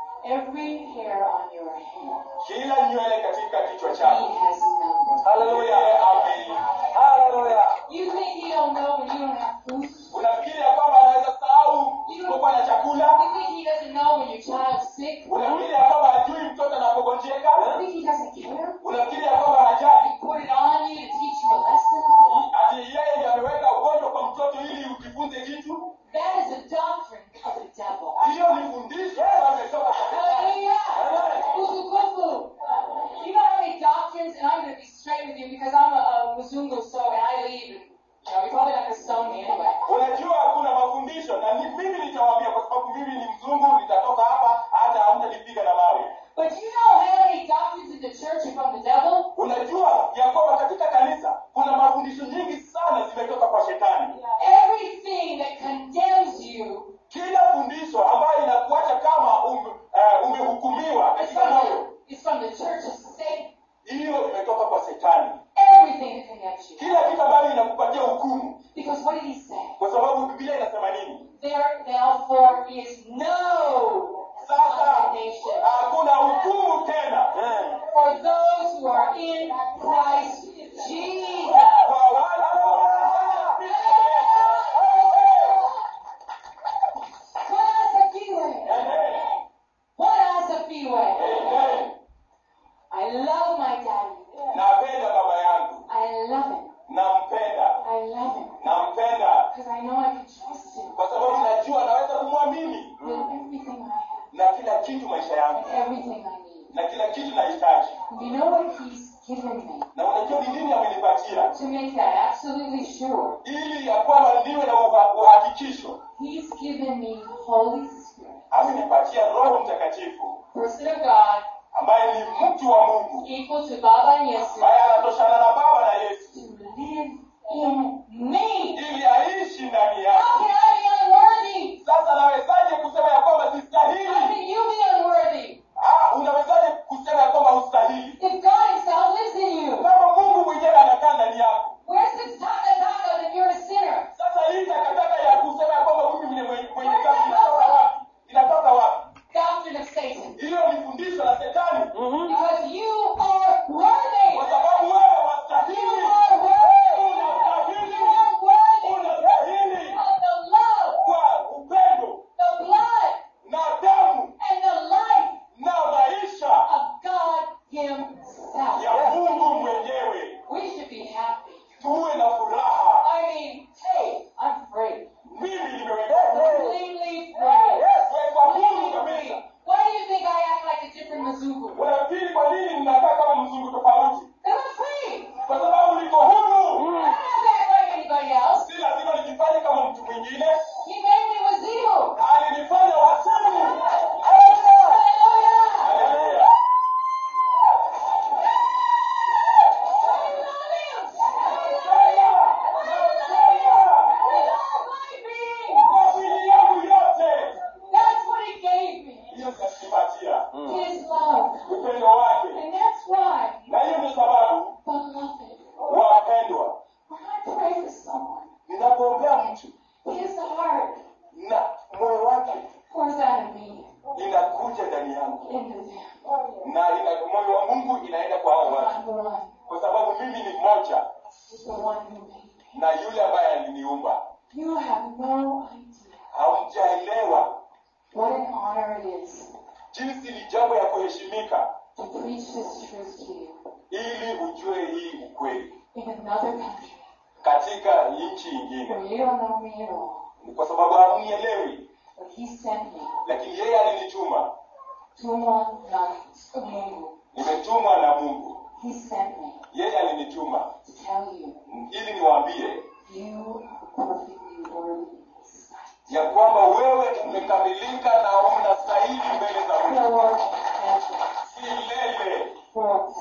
[SPEAKER 2] Every hair on your head,
[SPEAKER 1] kila nywele katika kichwa
[SPEAKER 2] He
[SPEAKER 1] chako
[SPEAKER 2] has numbered.
[SPEAKER 1] Haleluya, amen. Haleluya.
[SPEAKER 2] You think He don't know when you don't have food?
[SPEAKER 1] unafikiri ya kwamba anaweza sahau kuwa na chakula
[SPEAKER 2] You think He doesn't know when your child's sick?
[SPEAKER 1] unafikiri ya kwamba hajui mtoto anapogonjeka
[SPEAKER 2] You think He doesn't care?
[SPEAKER 1] unafikiri ya kwamba hajali
[SPEAKER 2] He put it on you to teach you a lesson?
[SPEAKER 1] ati yeye ndiye ameweka ugonjwa kwa mtoto ili ujifunze kitu
[SPEAKER 2] That is a doctrine of the devil.
[SPEAKER 1] hiyo ni fundisho ametoka kwa shetani.
[SPEAKER 2] Hallelujah. Kufu-kufu. You know how many doctrines, and I'm going to be straight with you because I'm a, a Muzungu, so and I leave, and you know, you're probably not going to stone me anyway.
[SPEAKER 1] unajua kuna mafundisho na ni, mimi nitawaambia kwa sababu mimi ni mzungu nitatoka hapa hata hamtanipiga na mawe
[SPEAKER 2] But you know how many doctrines in the church are from the devil?
[SPEAKER 1] unajua ya kwamba katika kanisa kuna mafundisho nyingi sana zimetoka kwa shetani
[SPEAKER 2] Everything that condemns you
[SPEAKER 1] kila fundisho ambayo inakuacha kama um, uh, umehukumiwa
[SPEAKER 2] is
[SPEAKER 1] katika
[SPEAKER 2] from
[SPEAKER 1] moyo
[SPEAKER 2] the, is from the church of Satan.
[SPEAKER 1] hiyo imetoka kwa shetani
[SPEAKER 2] Everything that condemns you.
[SPEAKER 1] kila kitu ambayo inakupatia hukumu
[SPEAKER 2] Because what did he say?
[SPEAKER 1] kwa sababu biblia inasema nini
[SPEAKER 2] There therefore is no
[SPEAKER 1] sasa
[SPEAKER 2] condemnation
[SPEAKER 1] hakuna hukumu tena
[SPEAKER 2] for those who are in Christ Jesus.
[SPEAKER 1] kwa wale ambao wanaenda Kristo
[SPEAKER 2] Bwana asifiwe.
[SPEAKER 1] Yesu. Amen.
[SPEAKER 2] Bwana asifiwe.
[SPEAKER 1] Amen.
[SPEAKER 2] I love my daddy.
[SPEAKER 1] napenda baba yangu
[SPEAKER 2] I love him.
[SPEAKER 1] nampenda
[SPEAKER 2] I love him.
[SPEAKER 1] nampenda
[SPEAKER 2] Because I know I can trust him
[SPEAKER 1] kwa sababu najua naweza kumwamini
[SPEAKER 2] with everything I have,
[SPEAKER 1] na kila kitu maisha yangu
[SPEAKER 2] everything I need.
[SPEAKER 1] na kila kitu nahitaji
[SPEAKER 2] And you know what he's given me?
[SPEAKER 1] na unajua ni nini amenipatia
[SPEAKER 2] To make that absolutely sure,
[SPEAKER 1] ili ya kwamba niwe na uha- uhakikisho
[SPEAKER 2] he's given me Holy Spirit,
[SPEAKER 1] amenipatia roho mtakatifu
[SPEAKER 2] person of God,
[SPEAKER 1] ambaye ni mtu wa mungu
[SPEAKER 2] equal to Baba and Yesu,
[SPEAKER 1] ambaye anatoshana na baba na yesu
[SPEAKER 2] to live in me.
[SPEAKER 1] ili aishi ndani yake
[SPEAKER 2] How can I be unworthy?
[SPEAKER 1] sasa nawezaje kusema ya kwamba
[SPEAKER 2] How
[SPEAKER 1] sistahili
[SPEAKER 2] can you be unworthy?
[SPEAKER 1] Ah, unawezaje kusema ya kwamba hustahili
[SPEAKER 2] If God Himself lives in you,
[SPEAKER 1] kama mungu mwenyewe anakaa ndani yako
[SPEAKER 2] where's this taka taka that you're a sinner?
[SPEAKER 1] sasa hii takataka ya kusema ya kwamba mimi ni mwenye mwenye dhambi inatoka wapi inatoka wapi
[SPEAKER 2] Doctrine of Satan.
[SPEAKER 1] hilo ni fundisho la shetani
[SPEAKER 2] Because you are worthy.
[SPEAKER 1] kwa sababu wewe
[SPEAKER 2] You
[SPEAKER 1] wastahili
[SPEAKER 2] are worthy.
[SPEAKER 1] unastahili
[SPEAKER 2] You are worthy
[SPEAKER 1] unastahili
[SPEAKER 2] of the love,
[SPEAKER 1] kwa upendo
[SPEAKER 2] the blood,
[SPEAKER 1] na damu
[SPEAKER 2] and the life
[SPEAKER 1] na maisha
[SPEAKER 2] of God Himself.
[SPEAKER 1] ya mungu mwenyewe
[SPEAKER 2] We should be happy.
[SPEAKER 1] tuwe na furaha
[SPEAKER 2] I mean, hey, I'm free.
[SPEAKER 1] mimi nimewekwa
[SPEAKER 2] Completely free.
[SPEAKER 1] wekwa huru
[SPEAKER 2] Completely
[SPEAKER 1] kabisa
[SPEAKER 2] free. Why do you think I act like a different Mzungu?
[SPEAKER 1] unafikiri kwa nini ninakaa kama mzungu tofauti
[SPEAKER 2] Because I'm free.
[SPEAKER 1] kwa sababu niko huru
[SPEAKER 2] I don't have to act like anybody else.
[SPEAKER 1] si lazima nijifanye kama mtu mwingine
[SPEAKER 2] He made me wazimu.
[SPEAKER 1] alinifanya wasimu
[SPEAKER 2] Hallelujah.
[SPEAKER 1] Haleluya. kwa mwili yangu yote
[SPEAKER 2] That's what he gave me.
[SPEAKER 1] hiyo kanipatia
[SPEAKER 2] His love.
[SPEAKER 1] upendo wake
[SPEAKER 2] And that's why,
[SPEAKER 1] na hiyo ndio sababu
[SPEAKER 2] beloved,
[SPEAKER 1] wapendwa
[SPEAKER 2] when I pray for someone,
[SPEAKER 1] ninapoombea mtu
[SPEAKER 2] his heart
[SPEAKER 1] na moyo wake
[SPEAKER 2] pours out of me
[SPEAKER 1] inakuja ndani yangu
[SPEAKER 2] into them.
[SPEAKER 1] na ina, moyo wa mungu inaenda kwa hao watu
[SPEAKER 2] I'm the one,
[SPEAKER 1] kwa sababu mimi ni mmoja
[SPEAKER 2] the one who made me.
[SPEAKER 1] na yule ambaye aliniumba
[SPEAKER 2] You have no idea
[SPEAKER 1] hamjaelewa
[SPEAKER 2] what an honor it is
[SPEAKER 1] jinsi ni jambo ya kuheshimika
[SPEAKER 2] to preach this truth to you
[SPEAKER 1] ili ujue hii ukweli
[SPEAKER 2] in another country
[SPEAKER 1] katika nchi ingine
[SPEAKER 2] where you don't know me at all.
[SPEAKER 1] Ni kwa sababu hamnielewi
[SPEAKER 2] But he sent me
[SPEAKER 1] lakini yeye alinituma
[SPEAKER 2] tumwa na Mungu.
[SPEAKER 1] nimetumwa na mungu
[SPEAKER 2] He sent me
[SPEAKER 1] yeye alinituma
[SPEAKER 2] to tell you
[SPEAKER 1] ili niwaambie
[SPEAKER 2] you are perfectly worthy in his sight.
[SPEAKER 1] ya kwamba wewe umekamilika na unastahili mbele za mungu
[SPEAKER 2] Forever.
[SPEAKER 1] milele
[SPEAKER 2] Forever.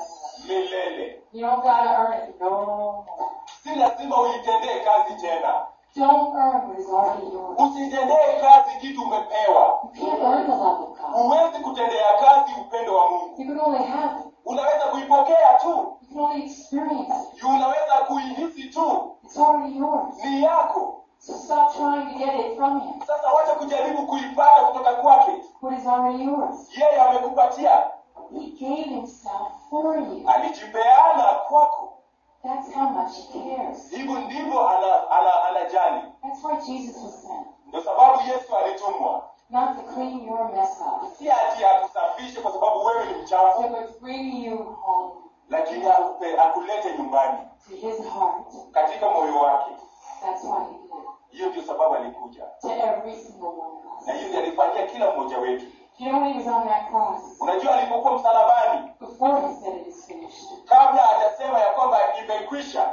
[SPEAKER 1] milele
[SPEAKER 2] You don't gotta earn it no more.
[SPEAKER 1] si lazima uitendee kazi tena
[SPEAKER 2] Don't earn what is already yours.
[SPEAKER 1] usitendee kazi kitu umepewa
[SPEAKER 2] You can't earn the love of God.
[SPEAKER 1] huwezi kutendea kazi upendo wa mungu
[SPEAKER 2] You can only have it.
[SPEAKER 1] unaweza kuipokea tu
[SPEAKER 2] You can only experience it.
[SPEAKER 1] unaweza kuihisi tu
[SPEAKER 2] It's already yours.
[SPEAKER 1] ni yako
[SPEAKER 2] So stop trying to get it from him.
[SPEAKER 1] sasa wacha kujaribu kuipata kutoka kwake
[SPEAKER 2] What is already yours?
[SPEAKER 1] yeye amekupatia
[SPEAKER 2] He gave himself for you.
[SPEAKER 1] alijipeana kwako
[SPEAKER 2] That's how much he cares.
[SPEAKER 1] hivyo ndivyo ana, ana, anajali
[SPEAKER 2] That's why Jesus was sent.
[SPEAKER 1] ndio sababu yesu alitumwa
[SPEAKER 2] Not to clean your mess up,
[SPEAKER 1] si ati akusafishe kwa sababu wewe ni mchafu
[SPEAKER 2] but bring you home
[SPEAKER 1] lakini akupe- akulete nyumbani
[SPEAKER 2] to his heart.
[SPEAKER 1] katika moyo wake
[SPEAKER 2] That's why he did.
[SPEAKER 1] hiyo ndio sababu alikuja
[SPEAKER 2] To every single one of
[SPEAKER 1] na
[SPEAKER 2] us.
[SPEAKER 1] hiyo ndio alifanyia kila mmoja wetu
[SPEAKER 2] You know when he was on that cross,
[SPEAKER 1] unajua alipokuwa msalabani
[SPEAKER 2] before he said it is finished,
[SPEAKER 1] kabla hajasema ya kwamba imekwisha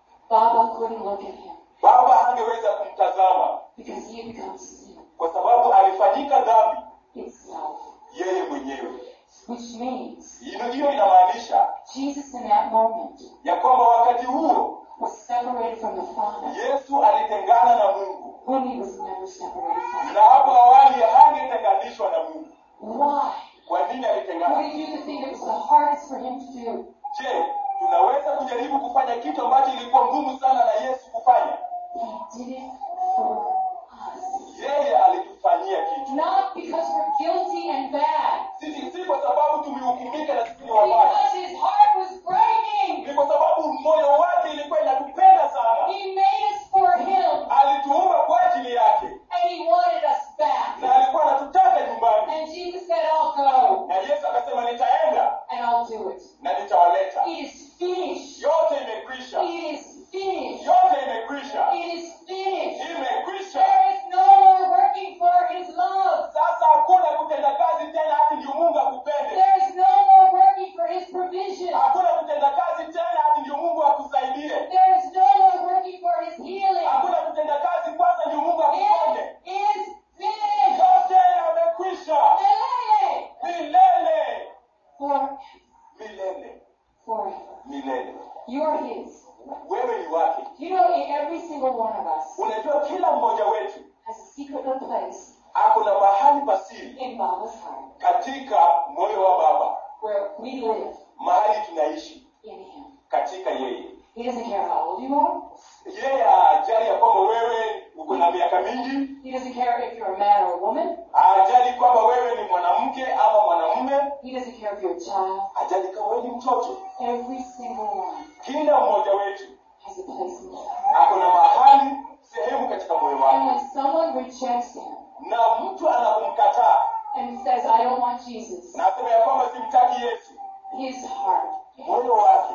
[SPEAKER 2] Baba couldn't look at him
[SPEAKER 1] baba hangeweza kumtazama
[SPEAKER 2] because he had become sin
[SPEAKER 1] kwa sababu alifanyika dhambi
[SPEAKER 2] itself.
[SPEAKER 1] yeye mwenyewe
[SPEAKER 2] Which means
[SPEAKER 1] Hilo- hiyo inamaanisha
[SPEAKER 2] Jesus in that moment
[SPEAKER 1] ya kwamba wakati huo
[SPEAKER 2] was separated from the Father
[SPEAKER 1] yesu alitengana na mungu
[SPEAKER 2] when he was never separated from
[SPEAKER 1] na hapo awali hangetenganishwa na mungu
[SPEAKER 2] Why?
[SPEAKER 1] kwa nini
[SPEAKER 2] Would
[SPEAKER 1] alitengana
[SPEAKER 2] he do the thing that was the hardest for him to do?
[SPEAKER 1] je tunaweza kujaribu kufanya kitu ambacho ilikuwa ngumu sana na yesu kufanya
[SPEAKER 2] He did it for us.
[SPEAKER 1] yeye alitufanyia kitu
[SPEAKER 2] Not because we're guilty and bad.
[SPEAKER 1] si, si kwa sababu tumehukumika na sisi ni wabaya
[SPEAKER 2] Because his heart was breaking.
[SPEAKER 1] ni kwa sababu moyo wake ilikuwa inatupenda sana
[SPEAKER 2] He made us for him.
[SPEAKER 1] alituumba kwa ajili yake
[SPEAKER 2] And he wanted us back.
[SPEAKER 1] na alikuwa anatutaka nyumbani
[SPEAKER 2] And Jesus said, I'll go.
[SPEAKER 1] na yesu akasema nitaenda
[SPEAKER 2] And I'll do it.
[SPEAKER 1] na nitawaleta
[SPEAKER 2] It is finished.
[SPEAKER 1] yote imekwisha
[SPEAKER 2] It is finished.
[SPEAKER 1] yote imekwisha
[SPEAKER 2] It is finished.
[SPEAKER 1] milele
[SPEAKER 2] You are His.
[SPEAKER 1] wewe ni wake
[SPEAKER 2] You know, in every single one of us
[SPEAKER 1] unajua kila mmoja wetu
[SPEAKER 2] has a secret little place
[SPEAKER 1] ako na mahali pasiri
[SPEAKER 2] in Baba's heart
[SPEAKER 1] katika moyo wa baba
[SPEAKER 2] where we live
[SPEAKER 1] mahali tunaishi
[SPEAKER 2] in Him.
[SPEAKER 1] katika yeye
[SPEAKER 2] He doesn't care how old you are.
[SPEAKER 1] yeye ajali ya kwamba wewe uko na miaka mingi
[SPEAKER 2] He doesn't care if you're a man or a woman.
[SPEAKER 1] ajali kwamba wewe ni mwanamke ama mwanamume
[SPEAKER 2] He doesn't care if you're a child.
[SPEAKER 1] ajali kama wewe ni mtoto
[SPEAKER 2] Every single one
[SPEAKER 1] kila mmoja wetu
[SPEAKER 2] has a place in His heart.
[SPEAKER 1] ako na mahali sehemu katika moyo
[SPEAKER 2] And
[SPEAKER 1] wake
[SPEAKER 2] when someone rejects Him
[SPEAKER 1] na mtu anapomkataa
[SPEAKER 2] and says, I don't want Jesus,
[SPEAKER 1] na asema ya kwamba simtaki yesu
[SPEAKER 2] his heart,
[SPEAKER 1] moyo wake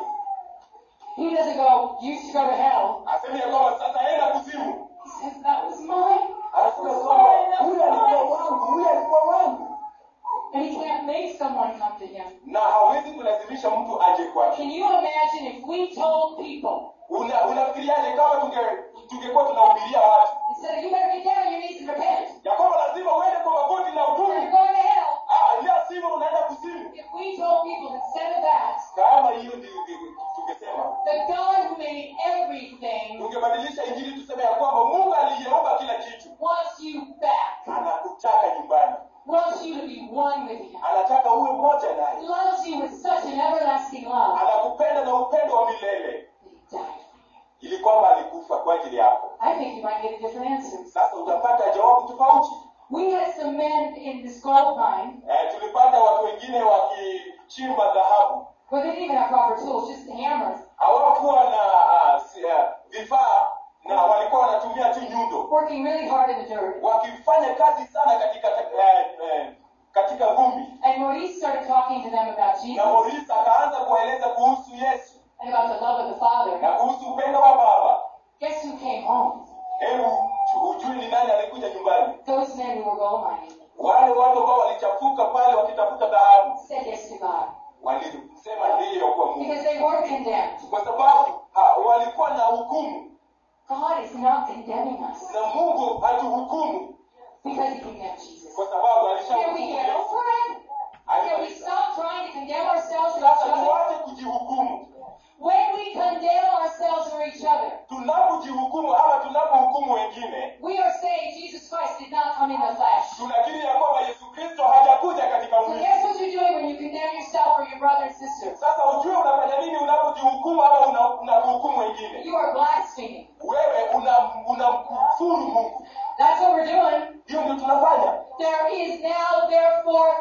[SPEAKER 2] he doesn't go, you should go to hell.
[SPEAKER 1] asema ya kwamba sasa enda kuzimu
[SPEAKER 2] He says, that was mine.
[SPEAKER 1] anasema kwamba huyu alikuwa wangu huyu alikuwa wangu
[SPEAKER 2] And he can't make someone come to him.
[SPEAKER 1] na hawezi kulazimisha mtu aje kwake
[SPEAKER 2] Can you imagine if we told people,
[SPEAKER 1] Una- unafikiriaje kama tunge- tungekuwa tunahubiria watu
[SPEAKER 2] instead of you better get down on your knees and repent,
[SPEAKER 1] ya kwamba lazima uende kwa magoti na
[SPEAKER 2] or you're
[SPEAKER 1] utubu
[SPEAKER 2] going to hell.
[SPEAKER 1] Ah, la sivyo unaenda kuzimu
[SPEAKER 2] If we told people instead of that,
[SPEAKER 1] kama hiyo ndio ndio tungesema
[SPEAKER 2] the God who made everything
[SPEAKER 1] tungebadilisha injili tuseme ya kwamba mungu aliyeumba kila kitu
[SPEAKER 2] wants you back,
[SPEAKER 1] anakutaka nyumbani
[SPEAKER 2] wants you to be one with him,
[SPEAKER 1] anataka uwe mmoja naye
[SPEAKER 2] loves you with such an everlasting love
[SPEAKER 1] anakupenda na upendo wa milele
[SPEAKER 2] that he died for you.
[SPEAKER 1] ili kwamba alikufa kwa ajili yako
[SPEAKER 2] I think you might get a different answer.
[SPEAKER 1] sasa utapata jawabu tofauti
[SPEAKER 2] We had some men in this gold mine
[SPEAKER 1] eh, tulipata watu wengine wakichimba dhahabu
[SPEAKER 2] where they didn't even have proper tools, just hammers,
[SPEAKER 1] hawakuwa na ah, si- ah, vifaa na walikuwa wanatumia tu nyundo
[SPEAKER 2] working really hard in the dirt.
[SPEAKER 1] wakifanya kazi sana katika eh, eh, katika vumbi
[SPEAKER 2] And Maurice started talking to them about Jesus
[SPEAKER 1] na Morris akaanza kuwaeleza kuhusu Yesu
[SPEAKER 2] and about the love of the Father.
[SPEAKER 1] na kuhusu upendo wa Baba.
[SPEAKER 2] Guess who came home?
[SPEAKER 1] Hebu tu- ujui ni nani alikuja nyumbani?
[SPEAKER 2] Those men who were gold mining
[SPEAKER 1] Wale watu ambao walichafuka pale wakitafuta dhahabu
[SPEAKER 2] said yes to God
[SPEAKER 1] walisema ndiyo kwa Mungu,
[SPEAKER 2] because they were condemned.
[SPEAKER 1] kwa sababu ha, walikuwa na hukumu
[SPEAKER 2] God is not condemning us
[SPEAKER 1] na Mungu hatuhukumu
[SPEAKER 2] because He condemned Jesus.
[SPEAKER 1] kwa sababu
[SPEAKER 2] Can we
[SPEAKER 1] alishahukumu
[SPEAKER 2] get
[SPEAKER 1] Yesu.
[SPEAKER 2] over it? Can we
[SPEAKER 1] Alimaliza.
[SPEAKER 2] stop trying to condemn ourselves and each
[SPEAKER 1] Sasa
[SPEAKER 2] other?
[SPEAKER 1] tuache kujihukumu.
[SPEAKER 2] When we condemn ourselves or each other,
[SPEAKER 1] Tunapojihukumu ama tunapohukumu wengine,
[SPEAKER 2] we are saying Jesus Christ did not come in the flesh.
[SPEAKER 1] tunakiri ya kwamba Yesu Kristo hajakuja katika
[SPEAKER 2] So
[SPEAKER 1] mwili.
[SPEAKER 2] guess what you're doing when you condemn yourself or your brother and sister?
[SPEAKER 1] Sasa ujue unafanya nini unapojihukumu ama una- unapohukumu wengine.
[SPEAKER 2] You are blaspheming.
[SPEAKER 1] Wewe unamkufuru una unamkufuru Mungu.
[SPEAKER 2] That's what we're doing.
[SPEAKER 1] Hiyo ndio tunafanya.
[SPEAKER 2] There is now, therefore,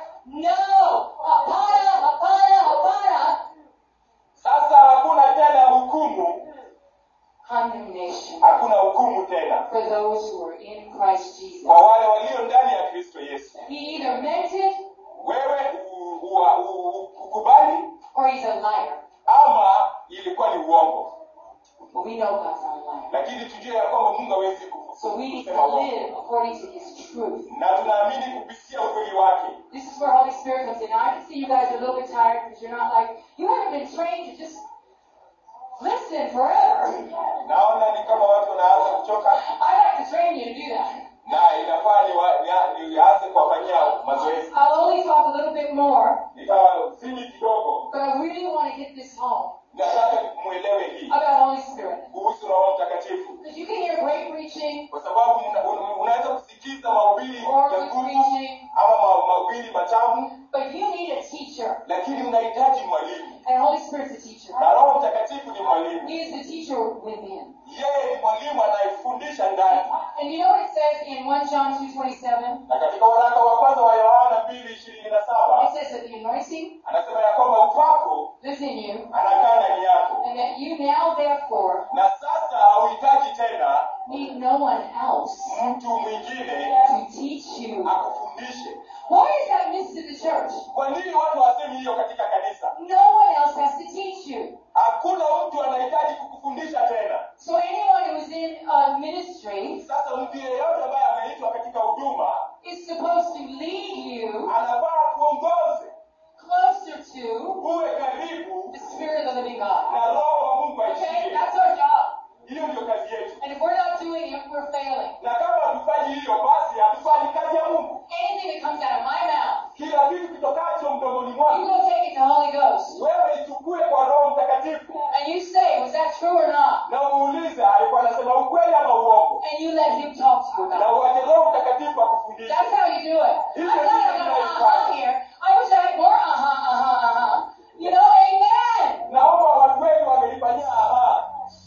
[SPEAKER 2] no apana, apana, apana
[SPEAKER 1] Sasa hakuna tena hukumu,
[SPEAKER 2] condemnation
[SPEAKER 1] hakuna hukumu tena
[SPEAKER 2] for those who are in Christ Jesus.
[SPEAKER 1] kwa wale walio ndani ya Kristo Yesu.
[SPEAKER 2] He either meant it
[SPEAKER 1] Wewe u- u- u- ukubali
[SPEAKER 2] or he's a liar.
[SPEAKER 1] ama ilikuwa ni uongo,
[SPEAKER 2] But we know God's not a liar.
[SPEAKER 1] lakini tujue ya kwamba Mungu hawezi ku-
[SPEAKER 2] So we need
[SPEAKER 1] kusema
[SPEAKER 2] to
[SPEAKER 1] uongo,
[SPEAKER 2] live according to his truth.
[SPEAKER 1] na tunaamini kupitia ukweli wake.
[SPEAKER 2] This is where Holy Spirit comes in. Now I can see you guys are a little bit tired because you're not like you haven't been trained to just listen forever.
[SPEAKER 1] Naona ni kama watu wanaanza kuchoka,
[SPEAKER 2] I like to train you to do that.
[SPEAKER 1] na inafaa niwa- nia- nianze kuwafanyia mazoezi.
[SPEAKER 2] I'll only talk a little bit more,
[SPEAKER 1] Nitawasini kidogo,
[SPEAKER 2] but I really want to get this home
[SPEAKER 1] nataka muelewe hii
[SPEAKER 2] about Holy Spirit.
[SPEAKER 1] kuhusu Roho Mtakatifu,
[SPEAKER 2] Because you can hear great preaching
[SPEAKER 1] kwa sababu mna- un- unaweza kusikiza mahubiri
[SPEAKER 2] or
[SPEAKER 1] ya
[SPEAKER 2] good
[SPEAKER 1] nguvu
[SPEAKER 2] preaching,
[SPEAKER 1] ama ma- mahubiri matamu,
[SPEAKER 2] but you need a teacher.
[SPEAKER 1] lakini unahitaji mwalimu,
[SPEAKER 2] And Holy Spirit's a teacher.
[SPEAKER 1] na Roho Mtakatifu ni mwalimu.
[SPEAKER 2] He is the teacher within.
[SPEAKER 1] Yeye ni mwalimu anayefundisha ndani.
[SPEAKER 2] And you know what it says in 1 John 2.27?
[SPEAKER 1] Na katika waraka wa kwanza wa Yohana mbili ishirini na
[SPEAKER 2] It
[SPEAKER 1] saba
[SPEAKER 2] says that the anointing
[SPEAKER 1] anasema ya kwamba upako
[SPEAKER 2] lives in you,
[SPEAKER 1] anakaa ndani yako,
[SPEAKER 2] and that you now therefore
[SPEAKER 1] na sasa hauhitaji tena
[SPEAKER 2] need no one else
[SPEAKER 1] mtu mwingine
[SPEAKER 2] to teach you.
[SPEAKER 1] akufundishe.
[SPEAKER 2] Why is that missed in the church?
[SPEAKER 1] Kwa nini watu hawasemi hiyo katika kanisa?
[SPEAKER 2] No one else has to teach you.
[SPEAKER 1] Hakuna mtu anahitaji kukufundisha tena.
[SPEAKER 2] So anyone who's in a ministry
[SPEAKER 1] Sasa mtu yeyote ambaye ameitwa katika huduma
[SPEAKER 2] is supposed to lead you
[SPEAKER 1] anafaa kuongoze,
[SPEAKER 2] closer to
[SPEAKER 1] uwe karibu
[SPEAKER 2] the Spirit of the living God.
[SPEAKER 1] na Roho wa Mungu
[SPEAKER 2] Okay?
[SPEAKER 1] aishie.
[SPEAKER 2] That's our job.
[SPEAKER 1] Hiyo ndio kazi yetu,
[SPEAKER 2] And if we're not doing it, we're failing.
[SPEAKER 1] na kama hatufanyi hiyo, basi hatufanyi kazi ya Mungu.
[SPEAKER 2] Anything that comes out of my mouth,
[SPEAKER 1] Kila kitu kitokacho mdomoni
[SPEAKER 2] you
[SPEAKER 1] mwangu
[SPEAKER 2] go take it to Holy Ghost.
[SPEAKER 1] wewe ichukue kwa Roho Mtakatifu,
[SPEAKER 2] true or not?
[SPEAKER 1] na muulize alikuwa anasema ukweli ama uongo
[SPEAKER 2] And you let him talk to you
[SPEAKER 1] na
[SPEAKER 2] about it.
[SPEAKER 1] uache roho mtakatifu akufundishe
[SPEAKER 2] That's how you do it. I thought I got an uh-huh here. I wish I had more uh-huh, uh-huh, uh-huh. You know, amen.
[SPEAKER 1] naomba watu wengi wangelifanyia aha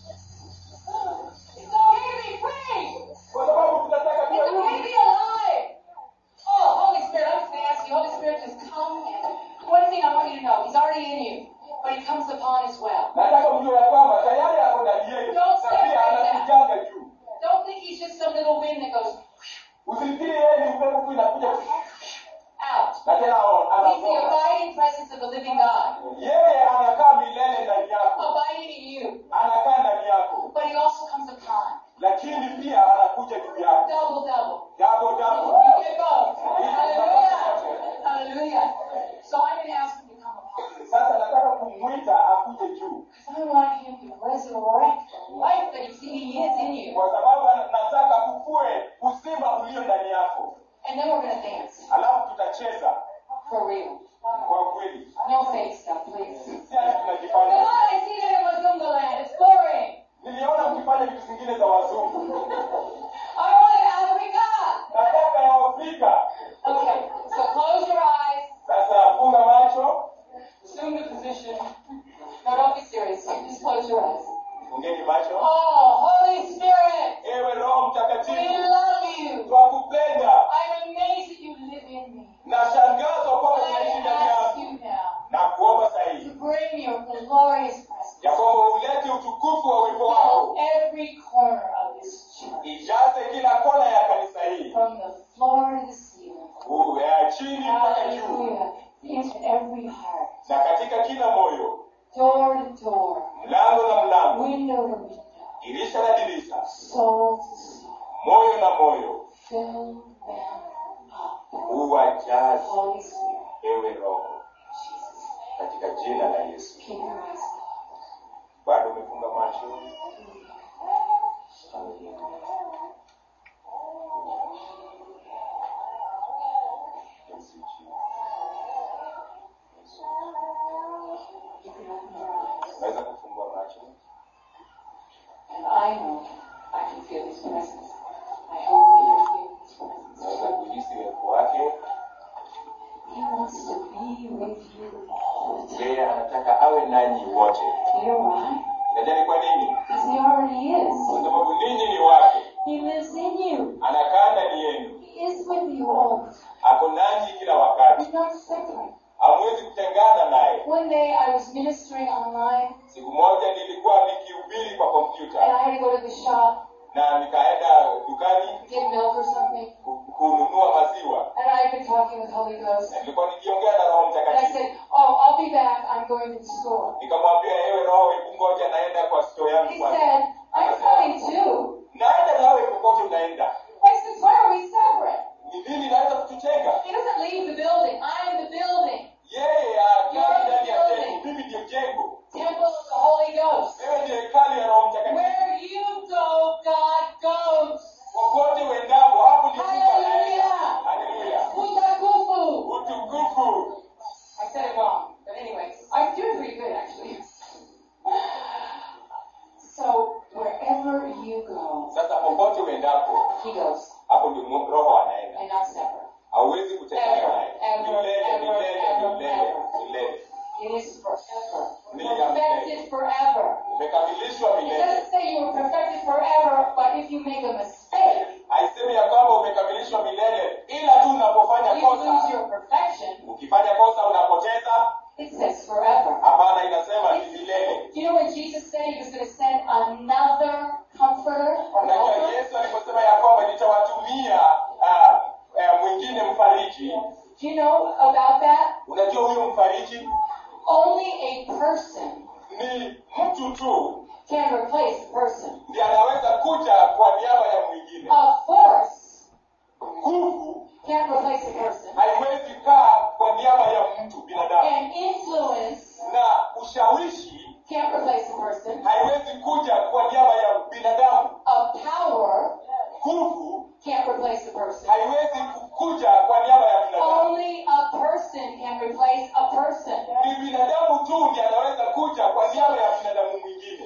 [SPEAKER 2] It's okay to be free.
[SPEAKER 1] kwa sababu tunataka
[SPEAKER 2] It's
[SPEAKER 1] tuwe
[SPEAKER 2] okay to
[SPEAKER 1] huru
[SPEAKER 2] be alive. Oh, Holy Spirit, I'm just going to ask you, Holy Spirit, just come and one thing I want you to know, He's already in you, but He comes upon as well.
[SPEAKER 1] nataka mjue ya kwamba tayari ako ndani yetu
[SPEAKER 2] Don't
[SPEAKER 1] na
[SPEAKER 2] separate
[SPEAKER 1] pia
[SPEAKER 2] that.
[SPEAKER 1] anakujanga juu
[SPEAKER 2] Don't think He's just some little wind that goes
[SPEAKER 1] usifikiri yeye ni upepo tu inakuja
[SPEAKER 2] out.
[SPEAKER 1] na tena ana-
[SPEAKER 2] He's the
[SPEAKER 1] anaondoka
[SPEAKER 2] abiding presence of the living God,
[SPEAKER 1] yeye anakaa milele ndani yako
[SPEAKER 2] abiding in you,
[SPEAKER 1] anakaa ndani yako
[SPEAKER 2] but He also comes upon.
[SPEAKER 1] lakini pia anakuja juu yako
[SPEAKER 2] Double, double.
[SPEAKER 1] jabo jabo
[SPEAKER 2] You get both. Hallelujah. Hallelujah. So I'm going to ask him to come upon.
[SPEAKER 1] sasa nataka kumwita akuje juu
[SPEAKER 2] Because I want him to resurrect the life that he's, he is in you.
[SPEAKER 1] kwa sababu ana- nataka kukue uzima ulio ndani yako
[SPEAKER 2] And then we're going to dance.
[SPEAKER 1] alafu tutacheza
[SPEAKER 2] For real.
[SPEAKER 1] kwa kweli
[SPEAKER 2] No fake stuff, please.
[SPEAKER 1] si ati
[SPEAKER 2] Come
[SPEAKER 1] tunajifanya
[SPEAKER 2] on, I see that in Wazunga land. It's boring.
[SPEAKER 1] niliona mkifanya vitu zingine za wazungu
[SPEAKER 2] I want Africa.
[SPEAKER 1] nataka ya afrika
[SPEAKER 2] Okay, so close your eyes.
[SPEAKER 1] sasa funga macho
[SPEAKER 2] Assume the position. No, don't be serious. Just close your eyes.
[SPEAKER 1] fungeni macho
[SPEAKER 2] Oh, Holy Spirit,
[SPEAKER 1] ewe roho
[SPEAKER 2] we
[SPEAKER 1] mtakatifu
[SPEAKER 2] love you.
[SPEAKER 1] twakupenda
[SPEAKER 2] I'm amazed that you live in me.
[SPEAKER 1] nashangazwa kwamba
[SPEAKER 2] And
[SPEAKER 1] unaishi
[SPEAKER 2] I
[SPEAKER 1] ndani
[SPEAKER 2] ask
[SPEAKER 1] yangu
[SPEAKER 2] you now
[SPEAKER 1] na kuomba
[SPEAKER 2] to
[SPEAKER 1] sahihi
[SPEAKER 2] bring your glorious presence.
[SPEAKER 1] ya kwamba ulete utukufu wa uwepo wako
[SPEAKER 2] Fill every corner of this church,
[SPEAKER 1] ijaze kila kona ya kanisa hili
[SPEAKER 2] from the floor to the ceiling.
[SPEAKER 1] Uu, ya chini mpaka juu
[SPEAKER 2] Hallelujah. Into every heart,
[SPEAKER 1] na katika kila moyo
[SPEAKER 2] door to door,
[SPEAKER 1] mlango na mlango
[SPEAKER 2] window to window,
[SPEAKER 1] dirisha na dirisha
[SPEAKER 2] soul to soul.
[SPEAKER 1] moyo na moyo
[SPEAKER 2] Fill them up.
[SPEAKER 1] uwajaze
[SPEAKER 2] Holy Spirit,
[SPEAKER 1] ewe roho
[SPEAKER 2] Jesus.
[SPEAKER 1] katika jina la yesu
[SPEAKER 2] Keep your eyes
[SPEAKER 1] bado umefunga macho Yesu,
[SPEAKER 2] You can open your eyes.
[SPEAKER 1] naweza kufungua macho
[SPEAKER 2] And I know I can feel His presence. I hope that you're feeling His presence.
[SPEAKER 1] naweza kuhisi uwepo wake
[SPEAKER 2] He wants to be with you all the time.
[SPEAKER 1] yeye anataka awe nanyi wote
[SPEAKER 2] You know why?
[SPEAKER 1] najani kwa nini
[SPEAKER 2] Because He already is.
[SPEAKER 1] kwa sababu ninyi ni wake
[SPEAKER 2] He lives in you.
[SPEAKER 1] anakaa ndani yenu
[SPEAKER 2] He is with you all the time.
[SPEAKER 1] ako nanyi kila wakati
[SPEAKER 2] He's not separate.
[SPEAKER 1] hamwezi kutengana naye
[SPEAKER 2] One day I was ministering online
[SPEAKER 1] siku moja nilikuwa nikihubiri kwa
[SPEAKER 2] and
[SPEAKER 1] kompyuta
[SPEAKER 2] I had to go to the shop,
[SPEAKER 1] na nikaenda dukani
[SPEAKER 2] get milk or something,
[SPEAKER 1] ku- kununua maziwa
[SPEAKER 2] and I've been talking with Holy Ghost.
[SPEAKER 1] na nilikuwa nikiongea na roho
[SPEAKER 2] And I
[SPEAKER 1] mtakatifu
[SPEAKER 2] said, Oh, I'll be back. I'm going to the store.
[SPEAKER 1] nikamwambia ewe roho hebu ngoja naenda kwa sto yangu
[SPEAKER 2] He
[SPEAKER 1] kwanza
[SPEAKER 2] said, I'm coming too.
[SPEAKER 1] naenda nawe popote unaenda
[SPEAKER 2] I said, Why are we separate?
[SPEAKER 1] ni nini naweza kututenga
[SPEAKER 2] He doesn't leave the building. I'm the building.
[SPEAKER 1] yeye akai ndani ya jengo mimi ndiyo jengo
[SPEAKER 2] Temple of the Holy Ghost.
[SPEAKER 1] wewe ndiyo hekali ya roho mtakatifu
[SPEAKER 2] Where you go, God goes.
[SPEAKER 1] popote uendapo hapo ndipo anaenda
[SPEAKER 2] Hallelujah.
[SPEAKER 1] haleluya
[SPEAKER 2] Utakufu.
[SPEAKER 1] utukufu
[SPEAKER 2] I said it wrong. But anyway, I'm doing pretty good actually. So wherever you go,
[SPEAKER 1] sasa popote uendapo
[SPEAKER 2] he goes.
[SPEAKER 1] hapo ndio mu- roho anaenda
[SPEAKER 2] And not separate.
[SPEAKER 1] hauwezi kutengana naye
[SPEAKER 2] Ever,
[SPEAKER 1] milele
[SPEAKER 2] ever,
[SPEAKER 1] milele
[SPEAKER 2] ever,
[SPEAKER 1] milele
[SPEAKER 2] ever.
[SPEAKER 1] milele
[SPEAKER 2] It is forever.
[SPEAKER 1] Ni-
[SPEAKER 2] Perfected forever.
[SPEAKER 1] umekamilishwa
[SPEAKER 2] It
[SPEAKER 1] milele
[SPEAKER 2] doesn't say you were perfected forever, but if you make a mistake,
[SPEAKER 1] haisemi ya kwamba umekamilishwa milele ila tu unapofanya
[SPEAKER 2] you lose
[SPEAKER 1] kosa
[SPEAKER 2] your perfection.
[SPEAKER 1] ukifanya kosa unapoteza
[SPEAKER 2] It says forever.
[SPEAKER 1] hapana inasema ni milele
[SPEAKER 2] You know when Jesus said he was going to send another comforter or
[SPEAKER 1] unajua
[SPEAKER 2] helper?
[SPEAKER 1] yesu aliposema ya kwamba nitawatumia ah, eh, mwingine mfariji
[SPEAKER 2] Do you know about that?
[SPEAKER 1] unajua huyo mfariji
[SPEAKER 2] Only a person
[SPEAKER 1] ni mtu tu
[SPEAKER 2] can replace a person.
[SPEAKER 1] ndiye anaweza kuja kwa niaba ya mwingine
[SPEAKER 2] A force
[SPEAKER 1] nguvu
[SPEAKER 2] can't replace a person.
[SPEAKER 1] haiwezi kaa kwa niaba ya mtu binadamu
[SPEAKER 2] And influence
[SPEAKER 1] na ushawishi
[SPEAKER 2] can't replace a person.
[SPEAKER 1] haiwezi kuja kwa niaba ya binadamu
[SPEAKER 2] A power
[SPEAKER 1] nguvu
[SPEAKER 2] can't replace a person.
[SPEAKER 1] haiwezi kuja kwa niaba ya binadamu
[SPEAKER 2] Only a person can replace a person.
[SPEAKER 1] ni binadamu tu ndiye anaweza kuja kwa niaba ya binadamu mwingine
[SPEAKER 2] Jesus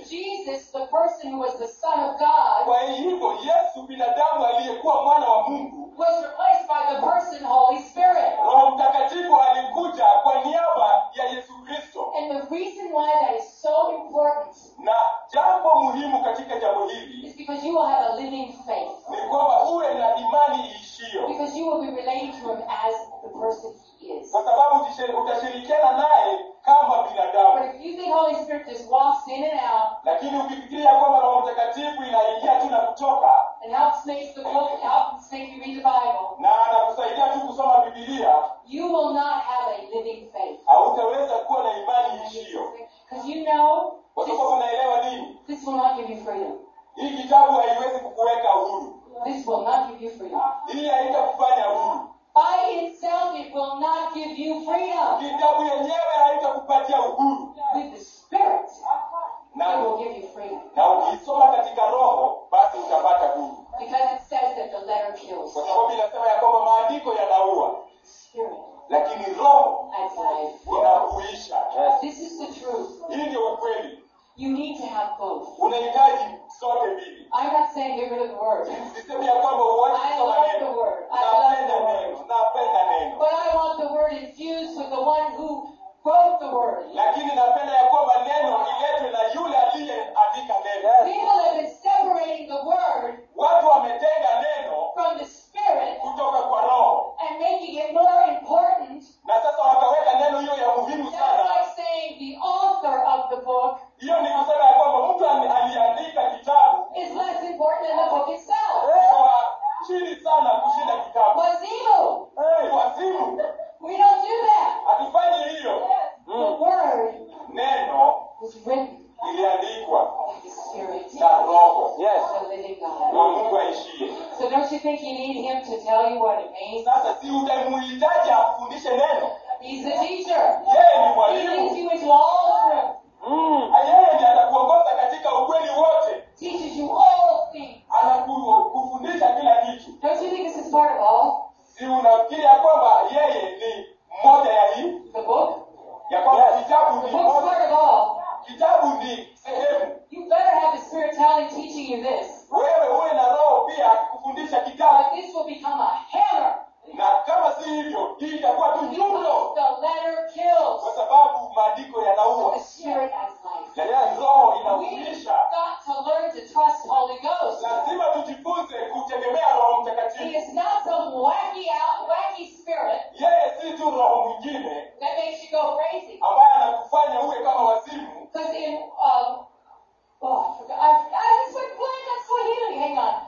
[SPEAKER 2] Jesus, the person who was the Son of God,
[SPEAKER 1] kwa hivyo yesu binadamu aliyekuwa mwana wa mungu
[SPEAKER 2] was replaced by the person Holy Spirit.
[SPEAKER 1] roho mtakatifu alikuja kwa niaba ya yesu kristo
[SPEAKER 2] And the reason why that is so important
[SPEAKER 1] na jambo muhimu katika jambo hili
[SPEAKER 2] is because you will have a living faith.
[SPEAKER 1] ni kwamba uwe na imani iishio
[SPEAKER 2] Because you will be relating to him as the person he is.
[SPEAKER 1] kwa sababu utishe- utashirikiana naye kama
[SPEAKER 2] But
[SPEAKER 1] binadamu
[SPEAKER 2] if you think Holy Spirit just walks in and out
[SPEAKER 1] lakini ukifikiria kwamba roho mtakatifu inaingia tu na kutoka
[SPEAKER 2] and helps make the book, helps make you read the Bible,
[SPEAKER 1] na anakusaidia tu kusoma bibilia
[SPEAKER 2] you will not have a living faith.
[SPEAKER 1] hautaweza kuwa na imani iishio
[SPEAKER 2] Because you know
[SPEAKER 1] kwa
[SPEAKER 2] this,
[SPEAKER 1] sababu unaelewa nini
[SPEAKER 2] this will not give you freedom.
[SPEAKER 1] hii kitabu haiwezi kukuweka huru
[SPEAKER 2] This will not give you freedom.
[SPEAKER 1] hii haitakufanya huru
[SPEAKER 2] By itself, it will not give you freedom.
[SPEAKER 1] kitabu yenyewe haitakupatia uhuru
[SPEAKER 2] With the Spirit, it
[SPEAKER 1] na,
[SPEAKER 2] will give you freedom.
[SPEAKER 1] na ukisoma katika roho basi utapata huru
[SPEAKER 2] Because it says that the letter kills.
[SPEAKER 1] kwa sababu inasema ya kwamba maandiko yanaua
[SPEAKER 2] Spirit
[SPEAKER 1] lakini roho
[SPEAKER 2] adds life.
[SPEAKER 1] inakuisha
[SPEAKER 2] This is the truth.
[SPEAKER 1] hii ndio ukweli
[SPEAKER 2] You need to have both.
[SPEAKER 1] unahitaji zote mbili
[SPEAKER 2] I'm not saying get rid of the word,
[SPEAKER 1] sisemi ya kwamba uache
[SPEAKER 2] I
[SPEAKER 1] kusoma
[SPEAKER 2] love the
[SPEAKER 1] neno
[SPEAKER 2] word. I love
[SPEAKER 1] napenda
[SPEAKER 2] the word.
[SPEAKER 1] neno napenda neno
[SPEAKER 2] but I want the word infused with the one who wrote the word.
[SPEAKER 1] lakini napenda ya kwamba neno iletwe na yule aliyeandika neno
[SPEAKER 2] People have been separating the word
[SPEAKER 1] watu wametenga neno
[SPEAKER 2] from the Spirit
[SPEAKER 1] kutoka kwa roho
[SPEAKER 2] and making it more important.
[SPEAKER 1] na sasa wakaweka neno hiyo ya muhimu
[SPEAKER 2] That's
[SPEAKER 1] sana
[SPEAKER 2] like saying the author of the book
[SPEAKER 1] hiyo ni kusema ya kwamba mtu ali- aliandika kitabu
[SPEAKER 2] is less important than the book itself.
[SPEAKER 1] ni wa chini sana kushinda kitabu
[SPEAKER 2] Was evil.
[SPEAKER 1] ni wazimu
[SPEAKER 2] We don't do that.
[SPEAKER 1] hatufanyi hiyo
[SPEAKER 2] The word
[SPEAKER 1] neno
[SPEAKER 2] was written
[SPEAKER 1] iliandikwa
[SPEAKER 2] by the Spirit
[SPEAKER 1] na roho
[SPEAKER 2] of the living God.
[SPEAKER 1] wa mungu aishie
[SPEAKER 2] So don't you think you need him to tell you what it means?
[SPEAKER 1] sasa si utamuhitaji akufundishe neno
[SPEAKER 2] He's the teacher.
[SPEAKER 1] yeye ni
[SPEAKER 2] He
[SPEAKER 1] mwalimu
[SPEAKER 2] leads you into all truth.
[SPEAKER 1] yeye ndiye atakuongoza katika ukweli wote
[SPEAKER 2] Teaches you all things.
[SPEAKER 1] anakufundisha kila kitu
[SPEAKER 2] Don't you think this is part of all?
[SPEAKER 1] si unafikiri ya kwamba yeye ni moja ya hii
[SPEAKER 2] The book?
[SPEAKER 1] ya kwamba kitabu
[SPEAKER 2] The
[SPEAKER 1] ni
[SPEAKER 2] book's
[SPEAKER 1] moja
[SPEAKER 2] part of all.
[SPEAKER 1] kitabu ni sehemu
[SPEAKER 2] You better have the Spirit telling, teaching you this.
[SPEAKER 1] wewe uwe na roho pia akikufundisha kitabu
[SPEAKER 2] But this will become a hammer.
[SPEAKER 1] na kama si hivyo hii itakuwa tu nyundo
[SPEAKER 2] The letter
[SPEAKER 1] kwa
[SPEAKER 2] kills.
[SPEAKER 1] sababu maandiko yanaua
[SPEAKER 2] The Spirit has life.
[SPEAKER 1] lakini roho
[SPEAKER 2] We've
[SPEAKER 1] inahuisha
[SPEAKER 2] got to learn to trust Holy Ghost.
[SPEAKER 1] lazima tujifunze kutegemea roho
[SPEAKER 2] He
[SPEAKER 1] mtakatifu
[SPEAKER 2] is not some wacky out, wacky spirit
[SPEAKER 1] yeye si tu roho mwingine
[SPEAKER 2] that makes you go crazy.
[SPEAKER 1] ambaye anakufanya uwe kama wazimu
[SPEAKER 2] Because in um, oh, I forgot. I, I just went blank on Swahili. Hang on.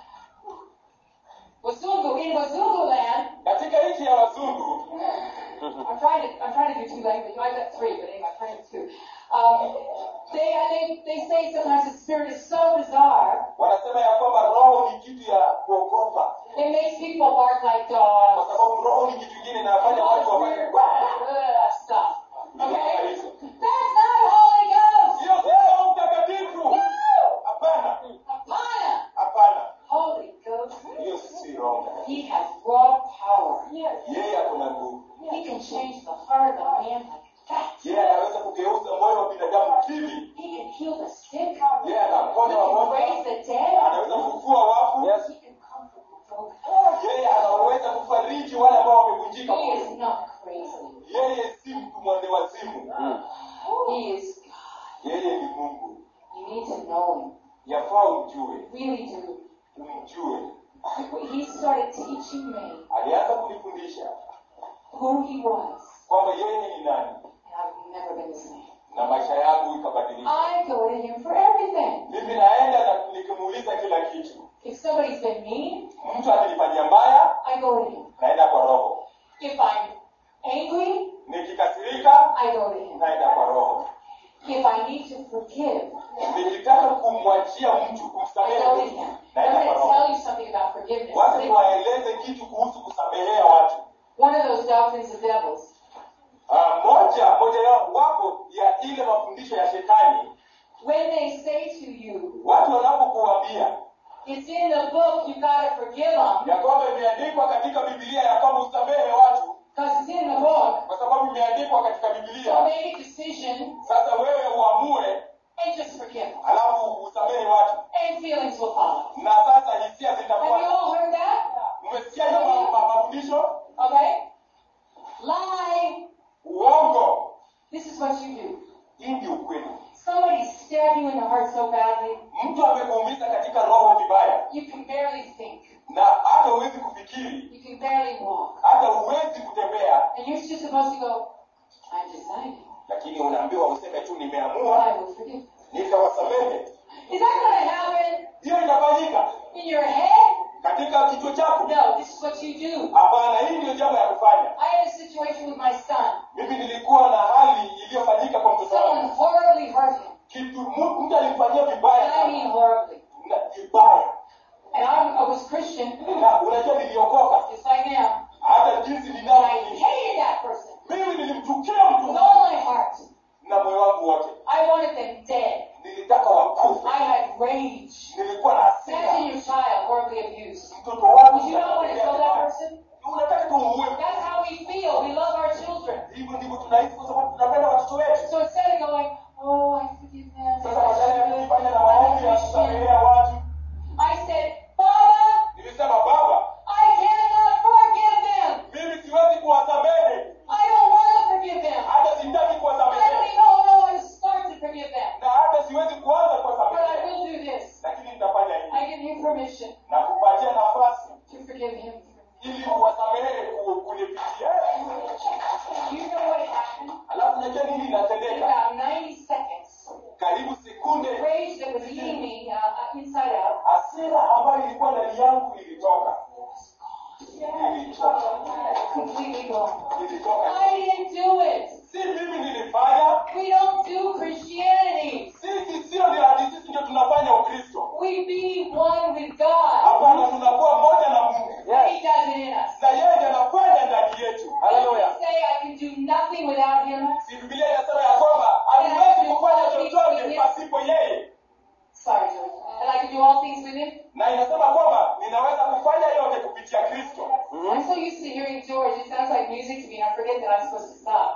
[SPEAKER 2] Wazungu in Wazungu land.
[SPEAKER 1] katika nchi ya wazungu
[SPEAKER 2] I'm trying to I'm trying to do two languages. I got three, but anyway, I'm trying to do two. Um, they they they say sometimes the spirit is so bizarre
[SPEAKER 1] wanasema ya kwamba roho ni kitu ya kuogopa
[SPEAKER 2] it makes people bark like
[SPEAKER 1] kwa
[SPEAKER 2] dogs.
[SPEAKER 1] sababu roho ni kitu kingine inafanya watu wafanye
[SPEAKER 2] Ugh, stuff.
[SPEAKER 1] Vitu kama
[SPEAKER 2] Okay,
[SPEAKER 1] hizo.
[SPEAKER 2] that's not Holy Ghost.
[SPEAKER 1] sio roho mtakatifu
[SPEAKER 2] No,
[SPEAKER 1] hapana
[SPEAKER 2] Hapana.
[SPEAKER 1] hapana
[SPEAKER 2] Holy Ghost.
[SPEAKER 1] hiyo si roho mtakatifu.
[SPEAKER 2] He has raw power.
[SPEAKER 1] yeye akona nguvu
[SPEAKER 2] He can change the heart of a man like that.
[SPEAKER 1] yeye anaweza kugeuza moyo wa binadamu hivi
[SPEAKER 2] He can heal the sick.
[SPEAKER 1] yeye
[SPEAKER 2] He
[SPEAKER 1] anaponya
[SPEAKER 2] can
[SPEAKER 1] wagonjwa
[SPEAKER 2] raise the dead.
[SPEAKER 1] anaweza kufufua wafu
[SPEAKER 2] He can comfort the broken.
[SPEAKER 1] yeye anaweza kufariji wale ambao wamevunjika
[SPEAKER 2] He is
[SPEAKER 1] moyo
[SPEAKER 2] not crazy.
[SPEAKER 1] yeye si mtu mwende wazimu
[SPEAKER 2] He is God.
[SPEAKER 1] yeye ni mungu
[SPEAKER 2] You need to know him.
[SPEAKER 1] yafaa umjue
[SPEAKER 2] Really do.
[SPEAKER 1] umjue
[SPEAKER 2] He started teaching me
[SPEAKER 1] alianza kunifundisha
[SPEAKER 2] who he was,
[SPEAKER 1] kwamba yeye ni nani
[SPEAKER 2] and I've never been the same.
[SPEAKER 1] na maisha yangu ikabadilika
[SPEAKER 2] I go to him for everything.
[SPEAKER 1] mimi naenda na nikimuuliza kila kitu
[SPEAKER 2] If somebody's been mean,
[SPEAKER 1] mtu akinifanyia mbaya
[SPEAKER 2] I go to him.
[SPEAKER 1] naenda kwa roho
[SPEAKER 2] If I'm angry,
[SPEAKER 1] nikikasirika
[SPEAKER 2] I go to him.
[SPEAKER 1] naenda kwa roho
[SPEAKER 2] If I need to forgive,
[SPEAKER 1] nikitaka kumwachia mtu
[SPEAKER 2] I
[SPEAKER 1] kumsamehe
[SPEAKER 2] go to
[SPEAKER 1] mtu
[SPEAKER 2] him. I'm
[SPEAKER 1] naenda
[SPEAKER 2] going
[SPEAKER 1] kwa
[SPEAKER 2] to
[SPEAKER 1] roho
[SPEAKER 2] tell you something about forgiveness.
[SPEAKER 1] wacha niwaeleze kitu kuhusu kusamehea watu
[SPEAKER 2] One of those doctrines of devils.
[SPEAKER 1] Ah, moja moja yao wapo ya ile mafundisho ya shetani
[SPEAKER 2] When they say to you,
[SPEAKER 1] watu wanapokuambia
[SPEAKER 2] it's in the book, you gotta forgive them,
[SPEAKER 1] ya kwamba imeandikwa katika bibilia ya kwamba usamehe watu
[SPEAKER 2] because it's in the book.
[SPEAKER 1] kwa sababu imeandikwa katika
[SPEAKER 2] So
[SPEAKER 1] bibilia
[SPEAKER 2] make a decision
[SPEAKER 1] sasa wewe uamue
[SPEAKER 2] and just forgive.
[SPEAKER 1] alafu usamehe watu
[SPEAKER 2] And feelings will follow.
[SPEAKER 1] na sasa hisia
[SPEAKER 2] Have you
[SPEAKER 1] zitafuata
[SPEAKER 2] all heard that?
[SPEAKER 1] umesikia hiyo ma- ma- mafundisho
[SPEAKER 2] Okay? Lie.
[SPEAKER 1] uongo
[SPEAKER 2] This is what you do.
[SPEAKER 1] hii ndio ukweli
[SPEAKER 2] Somebody stabbed you in the heart so badly,
[SPEAKER 1] mtu amekuumiza katika roho vibaya
[SPEAKER 2] you can barely think.
[SPEAKER 1] na hata huwezi kufikiri
[SPEAKER 2] You can barely walk.
[SPEAKER 1] hata huwezi kutembea
[SPEAKER 2] And you're just supposed to go, I've decided.
[SPEAKER 1] lakini unaambiwa useme tu nimeamua
[SPEAKER 2] I will forgive.
[SPEAKER 1] nitawasamehe
[SPEAKER 2] Is that going to happen
[SPEAKER 1] hiyo itafanyika
[SPEAKER 2] in your head?
[SPEAKER 1] katika kichwa chako
[SPEAKER 2] No, this is what you do.
[SPEAKER 1] hapana hii ndio jambo ya kufanya
[SPEAKER 2] I had a situation with my son.
[SPEAKER 1] mimi nilikuwa na hali iliyofanyika kwa mtoto
[SPEAKER 2] Someone
[SPEAKER 1] wangu
[SPEAKER 2] horribly hurt him.
[SPEAKER 1] kitu mu- mtu alimfanyia
[SPEAKER 2] And
[SPEAKER 1] vibaya
[SPEAKER 2] I
[SPEAKER 1] sana.
[SPEAKER 2] mean horribly.
[SPEAKER 1] Na vibaya
[SPEAKER 2] And I, I was Christian,
[SPEAKER 1] na unajua niliokoka
[SPEAKER 2] just like now.
[SPEAKER 1] hata jinsi
[SPEAKER 2] And I
[SPEAKER 1] ninavyo
[SPEAKER 2] hated that person
[SPEAKER 1] mimi nilimchukia mtu
[SPEAKER 2] with all my heart.
[SPEAKER 1] na moyo wangu wote
[SPEAKER 2] I wanted them dead.
[SPEAKER 1] nilitaka wakufe
[SPEAKER 2] I had rage.
[SPEAKER 1] nilikuwa na
[SPEAKER 2] Imagine
[SPEAKER 1] hasira
[SPEAKER 2] your child horribly abused.
[SPEAKER 1] mtoto wangu
[SPEAKER 2] Would you not want to kill that person?
[SPEAKER 1] unataka tumuue
[SPEAKER 2] That's how we feel. We love our children.
[SPEAKER 1] hivyo ndivyo tunahisi kwa sababu tunapenda watoto wetu
[SPEAKER 2] So instead of going, oh, I forgive them.
[SPEAKER 1] sasa badala ya kujifanya na maombi ya kusamehea watu
[SPEAKER 2] I said, Father,
[SPEAKER 1] nilisema baba
[SPEAKER 2] I cannot forgive them.
[SPEAKER 1] mimi siwezi kuwasamehe
[SPEAKER 2] I don't want to forgive them.
[SPEAKER 1] hata sitaki
[SPEAKER 2] I don't
[SPEAKER 1] kuwasamehe
[SPEAKER 2] even know how to start to forgive them.
[SPEAKER 1] na hata siwezi kuanza
[SPEAKER 2] But I
[SPEAKER 1] kuwasamehe
[SPEAKER 2] will do this.
[SPEAKER 1] lakini nitafanya hivi
[SPEAKER 2] I give you permission
[SPEAKER 1] na kupatia nafasi
[SPEAKER 2] to forgive him.
[SPEAKER 1] ili uwasamehe ku- kunipitia
[SPEAKER 2] You know what happened?
[SPEAKER 1] alafu najua nini
[SPEAKER 2] In
[SPEAKER 1] inatendeka
[SPEAKER 2] about 90 seconds,
[SPEAKER 1] karibu
[SPEAKER 2] the
[SPEAKER 1] sekunde
[SPEAKER 2] rage that was eating me uh, uh, inside out
[SPEAKER 1] hasira ambayo ilikuwa ndani yangu ilitoka ilitoka
[SPEAKER 2] completely gone.
[SPEAKER 1] ilitoka
[SPEAKER 2] I didn't do it.
[SPEAKER 1] si mimi nilifanya
[SPEAKER 2] We don't do Christianity.
[SPEAKER 1] sisi sio ndio hadi sisi ndio tunafanya ukristo
[SPEAKER 2] We be one with God.
[SPEAKER 1] hapana tunakuwa moja na mungu
[SPEAKER 2] And He does it in us.
[SPEAKER 1] na yeye ndiye anafanya ndani yetu
[SPEAKER 2] Doesn't He say I can do nothing without Him?
[SPEAKER 1] si bibilia inasema ya kwamba hatuwezi kufanya chochote pasipo yeye
[SPEAKER 2] Sorry, George. And I can do all things with Him?
[SPEAKER 1] na inasema kwamba ninaweza kufanya yote kupitia kristo
[SPEAKER 2] I'm so used to hearing George, it sounds like music to me, and I forget that I'm supposed to stop.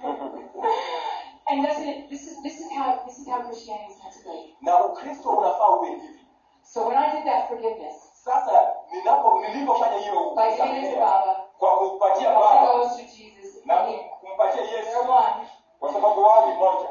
[SPEAKER 2] and doesn't it, this is this is how this is how Christianity is meant to be.
[SPEAKER 1] na ukristo unafaa uwe hivi
[SPEAKER 2] So when I did that forgiveness,
[SPEAKER 1] sasa ninapo nilipofanya hiyo
[SPEAKER 2] by giving it to
[SPEAKER 1] kusamehe,
[SPEAKER 2] Baba,
[SPEAKER 1] kwa kumpatia
[SPEAKER 2] it
[SPEAKER 1] baba
[SPEAKER 2] goes to Jesus.
[SPEAKER 1] na
[SPEAKER 2] and He-
[SPEAKER 1] kumpatia
[SPEAKER 2] They're
[SPEAKER 1] yesu
[SPEAKER 2] one.
[SPEAKER 1] kwa sababu wao ni moja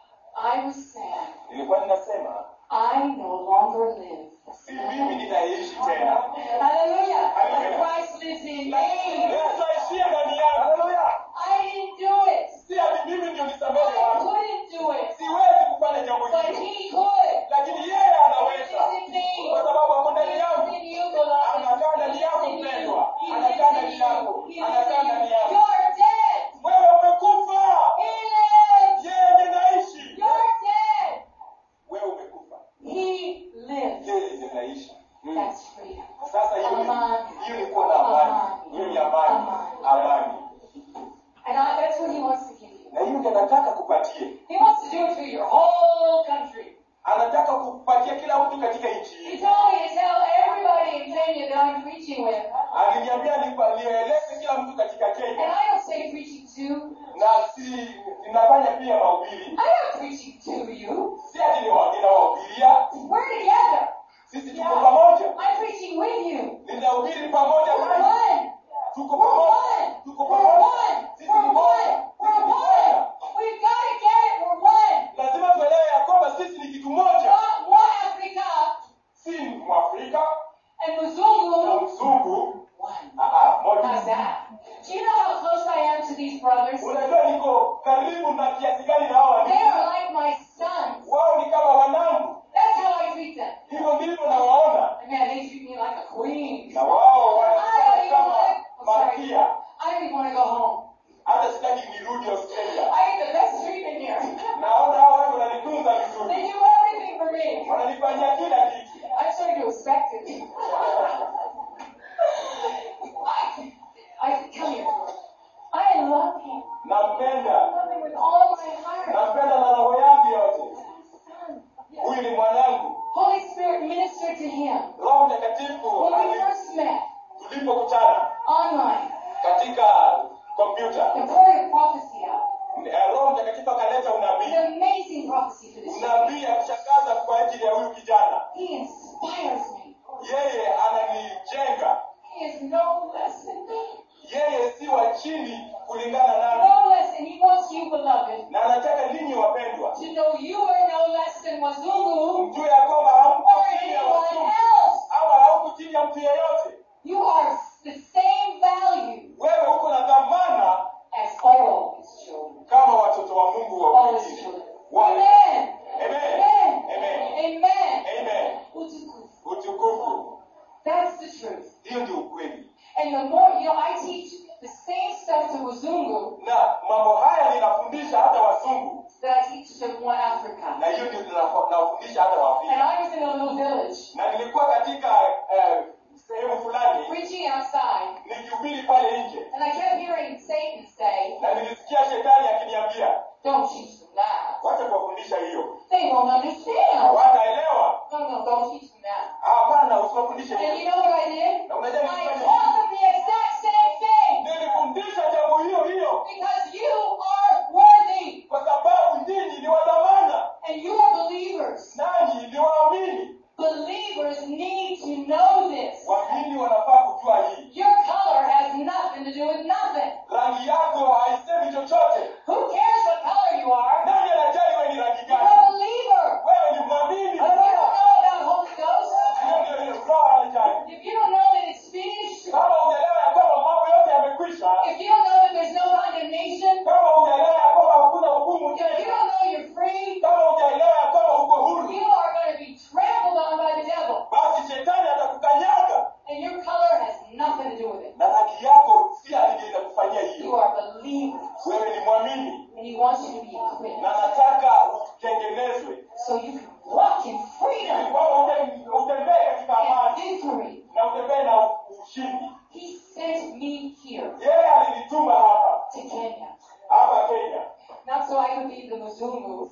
[SPEAKER 2] I was sad.
[SPEAKER 1] nilikuwa ninasema
[SPEAKER 2] I no longer live.
[SPEAKER 1] si mimi ninaishi tena
[SPEAKER 2] Hallelujah.
[SPEAKER 1] Hallelujah.
[SPEAKER 2] Christ lives in me.
[SPEAKER 1] yesu aishie ndani yangu
[SPEAKER 2] I didn't do it.
[SPEAKER 1] si ati mimi ndio nisamehe
[SPEAKER 2] I
[SPEAKER 1] watu
[SPEAKER 2] couldn't do it.
[SPEAKER 1] siwezi kufanya jambo
[SPEAKER 2] But
[SPEAKER 1] hilo
[SPEAKER 2] He could.
[SPEAKER 1] lakini yeye
[SPEAKER 2] He
[SPEAKER 1] anaweza
[SPEAKER 2] lives in me.
[SPEAKER 1] kwa sababu ako ndani
[SPEAKER 2] He
[SPEAKER 1] yangu
[SPEAKER 2] lives in you, beloved.
[SPEAKER 1] anakaa ndani yako
[SPEAKER 2] He lives in you.
[SPEAKER 1] mpendwa
[SPEAKER 2] He
[SPEAKER 1] anakaa
[SPEAKER 2] lives in
[SPEAKER 1] ndani yako
[SPEAKER 2] you. He lives
[SPEAKER 1] anakaa
[SPEAKER 2] in you.
[SPEAKER 1] ndani yako
[SPEAKER 2] You're dead.
[SPEAKER 1] wewe umekufa
[SPEAKER 2] He lives.
[SPEAKER 1] yeye ndiye naishi
[SPEAKER 2] You're dead.
[SPEAKER 1] wewe umekufa
[SPEAKER 2] He lives.
[SPEAKER 1] yeye ndiye naishi
[SPEAKER 2] That's freedom.
[SPEAKER 1] sasa hiyo ni-
[SPEAKER 2] Amani.
[SPEAKER 1] hiyo ni kuwa na amani hiyo ni amani amani
[SPEAKER 2] And I, that's what He wants to give you.
[SPEAKER 1] na hiyo ndiyo anataka kupatie
[SPEAKER 2] He wants to do it to your whole country.
[SPEAKER 1] anataka kupatia kila mtu katika nchi
[SPEAKER 2] He
[SPEAKER 1] hii
[SPEAKER 2] told me to tell everybody in Kenya that I'm preaching with.
[SPEAKER 1] aliniambia nipa- nieleze kila mtu katika
[SPEAKER 2] And
[SPEAKER 1] kenya
[SPEAKER 2] I don't say preaching to.
[SPEAKER 1] na si ninafanya pia mahubiri
[SPEAKER 2] I'm not preaching to you.
[SPEAKER 1] si ati niwa- ninawahubiria
[SPEAKER 2] We're together.
[SPEAKER 1] sisi tuko pamoja
[SPEAKER 2] I'm preaching with you.
[SPEAKER 1] ninahubiri pamoja
[SPEAKER 2] We're
[SPEAKER 1] nanyi.
[SPEAKER 2] one.
[SPEAKER 1] tuko
[SPEAKER 2] We're
[SPEAKER 1] pamoja
[SPEAKER 2] one.
[SPEAKER 1] tuko
[SPEAKER 2] We're
[SPEAKER 1] pamoja
[SPEAKER 2] one.
[SPEAKER 1] sisi
[SPEAKER 2] We're
[SPEAKER 1] ni moja
[SPEAKER 2] one.
[SPEAKER 1] sisi
[SPEAKER 2] We're
[SPEAKER 1] ni
[SPEAKER 2] one.
[SPEAKER 1] moja
[SPEAKER 2] We've got to get it. We're one.
[SPEAKER 1] lazima tuelewe ya kwamba sisi ni kitu moja
[SPEAKER 2] Not one Africa
[SPEAKER 1] si mwafrika
[SPEAKER 2] and
[SPEAKER 1] na
[SPEAKER 2] Mzungu.
[SPEAKER 1] mzungu
[SPEAKER 2] One.
[SPEAKER 1] Ah, ah,
[SPEAKER 2] How's
[SPEAKER 1] moja
[SPEAKER 2] that? Do you know how close I am to these brothers?
[SPEAKER 1] unajua niko karibu na kiasi gani na hawa
[SPEAKER 2] They are like my sons.
[SPEAKER 1] wao ni kama wanangu
[SPEAKER 2] That's how I treat them.
[SPEAKER 1] hivyo ndivyo nawaona
[SPEAKER 2] And man, they treat me like a queen.
[SPEAKER 1] na wao
[SPEAKER 2] I don't
[SPEAKER 1] wanafanya
[SPEAKER 2] even
[SPEAKER 1] kama
[SPEAKER 2] want to, I'm sorry.
[SPEAKER 1] malkia
[SPEAKER 2] I don't even want to go home.
[SPEAKER 1] hata sitaki nirudi australia
[SPEAKER 2] I get the best treatment here.
[SPEAKER 1] naona hao watu wananitunza
[SPEAKER 2] They
[SPEAKER 1] vizuri
[SPEAKER 2] do everything for me.
[SPEAKER 1] wananifanyia kila kitu
[SPEAKER 2] I'm starting to respect it. I, I come here. I love him. I
[SPEAKER 1] nampenda
[SPEAKER 2] love him with all my heart.
[SPEAKER 1] nampenda na roho yangu yote
[SPEAKER 2] Son.
[SPEAKER 1] huyu ni mwanangu
[SPEAKER 2] Holy Spirit ministered to him
[SPEAKER 1] roho mtakatifu
[SPEAKER 2] when we
[SPEAKER 1] ali-
[SPEAKER 2] first met
[SPEAKER 1] tulipokutana
[SPEAKER 2] online
[SPEAKER 1] katika kompyuta
[SPEAKER 2] and poured a prophecy out.
[SPEAKER 1] eh, roho mtakatifu akaleta
[SPEAKER 2] An
[SPEAKER 1] unabii
[SPEAKER 2] amazing prophecy for this child.
[SPEAKER 1] unabii ya kushangaza kwa ajili ya huyu kijana
[SPEAKER 2] He inspires me.
[SPEAKER 1] yeye ananijenga
[SPEAKER 2] He is no less than me.
[SPEAKER 1] yeye si wa chini kulingana nami
[SPEAKER 2] No less, and he wants you, beloved,
[SPEAKER 1] na anataka ninyi wapendwa
[SPEAKER 2] to know you are no less than Wazungu
[SPEAKER 1] mjue ya kwamba hamko
[SPEAKER 2] or
[SPEAKER 1] chini ya
[SPEAKER 2] anyone
[SPEAKER 1] wazungu
[SPEAKER 2] else.
[SPEAKER 1] ama hauko chini ya mtu yeyote
[SPEAKER 2] You are the same value
[SPEAKER 1] wewe uko na dhamana
[SPEAKER 2] as all his children.
[SPEAKER 1] kama watoto wa mungu wa
[SPEAKER 2] All his
[SPEAKER 1] wengine
[SPEAKER 2] children.
[SPEAKER 1] Wale.
[SPEAKER 2] Amen.
[SPEAKER 1] Amen.
[SPEAKER 2] Amen.
[SPEAKER 1] Amen.
[SPEAKER 2] Amen.
[SPEAKER 1] Amen.
[SPEAKER 2] Utukufu.
[SPEAKER 1] utukufu
[SPEAKER 2] That's the truth.
[SPEAKER 1] hiyo ndio ukweli
[SPEAKER 2] And the more, you know, I teach the same stuff to Wazungu
[SPEAKER 1] na mambo haya ninafundisha hata wazungu
[SPEAKER 2] that I teach to one Africa.
[SPEAKER 1] na hiyo ndio ninafo- nawafundisha hata
[SPEAKER 2] And
[SPEAKER 1] waafrika
[SPEAKER 2] I was in a little village
[SPEAKER 1] na nilikuwa katika eh, sehemu fulani
[SPEAKER 2] preaching outside,
[SPEAKER 1] nikihubiri pale nje
[SPEAKER 2] and I kept hearing Satan say,
[SPEAKER 1] na nilisikia shetani akiniambia
[SPEAKER 2] Don't teach them that.
[SPEAKER 1] wacha kuwafundisha hiyo
[SPEAKER 2] They won't understand.
[SPEAKER 1] hawataelewa
[SPEAKER 2] No, no, don't teach them that.
[SPEAKER 1] hapana usiwafundishe
[SPEAKER 2] And you
[SPEAKER 1] hiyo
[SPEAKER 2] know what I did?
[SPEAKER 1] na unajua
[SPEAKER 2] I
[SPEAKER 1] nilifanya
[SPEAKER 2] taught them the exact same thing.
[SPEAKER 1] nilifundisha jambo hiyo hiyo
[SPEAKER 2] Because you are worthy.
[SPEAKER 1] kwa sababu nyinyi ni wadhamana
[SPEAKER 2] And you are believers.
[SPEAKER 1] nanyi ni waamini
[SPEAKER 2] Believers need to know this.
[SPEAKER 1] waamini wanafaa kujua hii
[SPEAKER 2] Your color has nothing to do with nothing.
[SPEAKER 1] rangi yako haisemi chochote
[SPEAKER 2] Who cares what color you are?
[SPEAKER 1] nani anajali wewe ni rangi
[SPEAKER 2] You're
[SPEAKER 1] gani
[SPEAKER 2] a believer.
[SPEAKER 1] wewe ni mwamini
[SPEAKER 2] If you don't know about Holy Ghost,
[SPEAKER 1] hiyo ndio hiyo roho anajali
[SPEAKER 2] if you don't know that it's finished,
[SPEAKER 1] kama hujaelewa ya kwamba mambo yote yamekwisha
[SPEAKER 2] if you don't know that there's no condemnation,
[SPEAKER 1] kama hujaelewa ya kwamba hakuna hukumu
[SPEAKER 2] if you
[SPEAKER 1] tena
[SPEAKER 2] don't know you're free,
[SPEAKER 1] kama hujaelewa ya kwamba uko huru
[SPEAKER 2] you are going to be trampled on by the devil.
[SPEAKER 1] basi shetani atakukanyaga
[SPEAKER 2] And your color has nothing to do with it.
[SPEAKER 1] na rangi yako si ndio inakufanyia
[SPEAKER 2] You
[SPEAKER 1] hiyo
[SPEAKER 2] are believers.
[SPEAKER 1] wewe ni mwamini
[SPEAKER 2] And he wants you to be equipped
[SPEAKER 1] na nataka utengenezwe
[SPEAKER 2] so you can walk in
[SPEAKER 1] ili
[SPEAKER 2] freedom
[SPEAKER 1] kwamba ute- utembee katika
[SPEAKER 2] and
[SPEAKER 1] amani
[SPEAKER 2] victory.
[SPEAKER 1] na utembee na ushindi
[SPEAKER 2] He sent me here
[SPEAKER 1] yeye alinituma hapa
[SPEAKER 2] to Kenya,
[SPEAKER 1] hapa kenya
[SPEAKER 2] not so I could be the Mzungu,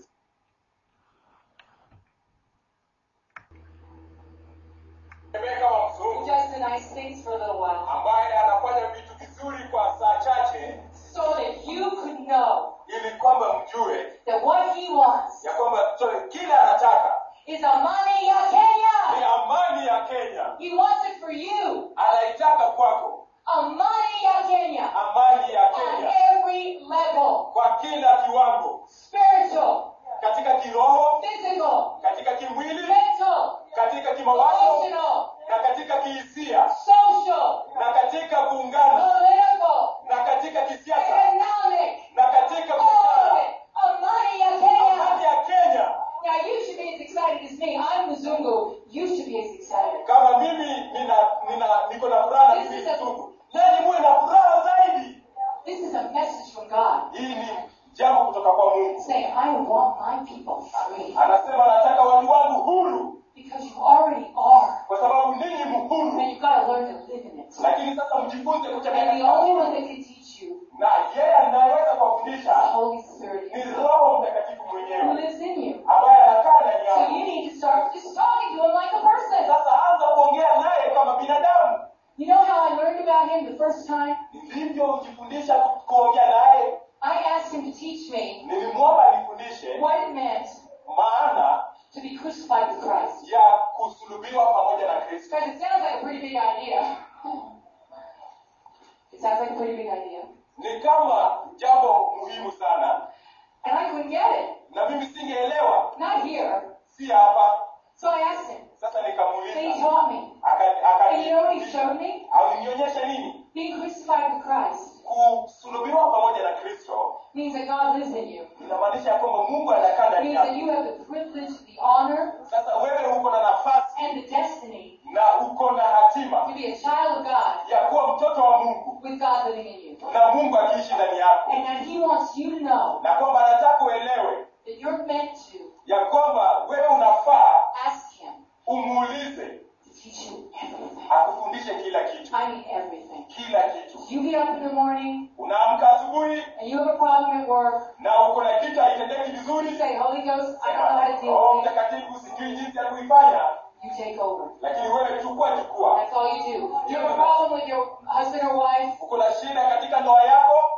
[SPEAKER 1] tembee kama
[SPEAKER 2] who
[SPEAKER 1] mzungu
[SPEAKER 2] does the nice things for a little while,
[SPEAKER 1] ambaye anafanya vitu vizuri kwa saa chache
[SPEAKER 2] so that you could know
[SPEAKER 1] ili kwamba mjue
[SPEAKER 2] that what he wants
[SPEAKER 1] ya kwamba sorry, kile anataka
[SPEAKER 2] is amani ya
[SPEAKER 1] ni
[SPEAKER 2] Kenya.
[SPEAKER 1] amani ya kenya
[SPEAKER 2] He wants it for you.
[SPEAKER 1] anaitaka kwako
[SPEAKER 2] Amani ya Kenya
[SPEAKER 1] amani ya
[SPEAKER 2] on
[SPEAKER 1] kenya
[SPEAKER 2] every level.
[SPEAKER 1] kwa kila kiwango
[SPEAKER 2] Spiritual,
[SPEAKER 1] katika kiroho
[SPEAKER 2] physical,
[SPEAKER 1] katika kimwili
[SPEAKER 2] mental,
[SPEAKER 1] katika kimawazo
[SPEAKER 2] emotional,
[SPEAKER 1] na katika kihisia
[SPEAKER 2] social,
[SPEAKER 1] na katika kuungana
[SPEAKER 2] political,
[SPEAKER 1] na katika kisiasa
[SPEAKER 2] economic,
[SPEAKER 1] na katika
[SPEAKER 2] all of
[SPEAKER 1] biashara
[SPEAKER 2] it. Amani ya Kenya.
[SPEAKER 1] amani ya kenya
[SPEAKER 2] Now you should be as excited as me. I'm Mzungu. You should be as excited.
[SPEAKER 1] kama mimi nina nina niko na furaha na
[SPEAKER 2] This
[SPEAKER 1] mimi
[SPEAKER 2] is a-
[SPEAKER 1] mzungu nani muwe na furaha zaidi
[SPEAKER 2] This is a message from God
[SPEAKER 1] hii ni jambo kutoka kwa mungu
[SPEAKER 2] saying, I want my people free.
[SPEAKER 1] anasema nataka watu wangu huru
[SPEAKER 2] Because you already are.
[SPEAKER 1] kwa sababu ninyi mhuru
[SPEAKER 2] And you've got to learn to live in it.
[SPEAKER 1] lakini sasa mjifunze kutembea
[SPEAKER 2] And the
[SPEAKER 1] katika
[SPEAKER 2] only
[SPEAKER 1] huru.
[SPEAKER 2] one that can teach you
[SPEAKER 1] na yeye anayeweza
[SPEAKER 2] is the
[SPEAKER 1] kuwafundisha
[SPEAKER 2] Holy Spirit
[SPEAKER 1] ni roho mtakatifu
[SPEAKER 2] who
[SPEAKER 1] mwenyewe
[SPEAKER 2] lives in you.
[SPEAKER 1] ambaye anakaa ndani
[SPEAKER 2] So
[SPEAKER 1] yako
[SPEAKER 2] you need to start just talking to him like a person.
[SPEAKER 1] sasa anza kuongea naye kama binadamu
[SPEAKER 2] You know how I learned about him the first time?
[SPEAKER 1] ndivyo hujifundisha kuongea naye
[SPEAKER 2] I asked him to teach me
[SPEAKER 1] nilimwomba anifundishe
[SPEAKER 2] what it meant
[SPEAKER 1] maana
[SPEAKER 2] to be crucified with Christ.
[SPEAKER 1] ya kusulubiwa pamoja na kristo
[SPEAKER 2] Because it sounds like a pretty big idea. It sounds like a pretty big idea.
[SPEAKER 1] ni kama jambo muhimu sana
[SPEAKER 2] And I couldn't get it.
[SPEAKER 1] na mimi singeelewa
[SPEAKER 2] Not here.
[SPEAKER 1] si hapa
[SPEAKER 2] So I asked him.
[SPEAKER 1] sasa
[SPEAKER 2] And he
[SPEAKER 1] nikamuuliza
[SPEAKER 2] taught me.
[SPEAKER 1] Aka-
[SPEAKER 2] And you know what he
[SPEAKER 1] akanifundisha.
[SPEAKER 2] showed me?
[SPEAKER 1] alinionyesha nini
[SPEAKER 2] Being crucified with Christ
[SPEAKER 1] kusulubiwa pamoja na kristo
[SPEAKER 2] means that God lives in you.
[SPEAKER 1] inamaanisha ya kwamba mungu anakaa
[SPEAKER 2] It
[SPEAKER 1] ndani
[SPEAKER 2] means that
[SPEAKER 1] yako
[SPEAKER 2] you have the privilege, the honor,
[SPEAKER 1] sasa wewe uko na nafasi
[SPEAKER 2] and the destiny
[SPEAKER 1] na uko na hatima
[SPEAKER 2] to be a child of God
[SPEAKER 1] ya kuwa mtoto wa mungu
[SPEAKER 2] with God living in you.
[SPEAKER 1] na mungu akiishi ndani yako
[SPEAKER 2] And that He wants you to know
[SPEAKER 1] na kwamba anataka uelewe
[SPEAKER 2] that you're meant to
[SPEAKER 1] ya kwamba wewe unafaa
[SPEAKER 2] ask Him
[SPEAKER 1] umuulize
[SPEAKER 2] to teach you everything.
[SPEAKER 1] akufundishe kila kitu
[SPEAKER 2] I mean everything.
[SPEAKER 1] kila kitu
[SPEAKER 2] You get up in the morning
[SPEAKER 1] unaamka asubuhi
[SPEAKER 2] and you have a problem at work.
[SPEAKER 1] na uko na kitu haitendeki
[SPEAKER 2] You
[SPEAKER 1] vizuri
[SPEAKER 2] say, Holy Ghost, I don't know how to deal
[SPEAKER 1] roho
[SPEAKER 2] with it.
[SPEAKER 1] mtakatifu sijui jinsi ya kuifanya
[SPEAKER 2] You take over.
[SPEAKER 1] lakini wewe chukua chukua
[SPEAKER 2] That's all you do. You have a problem with your husband or wife.
[SPEAKER 1] uko na shida katika ndoa yako
[SPEAKER 2] You say,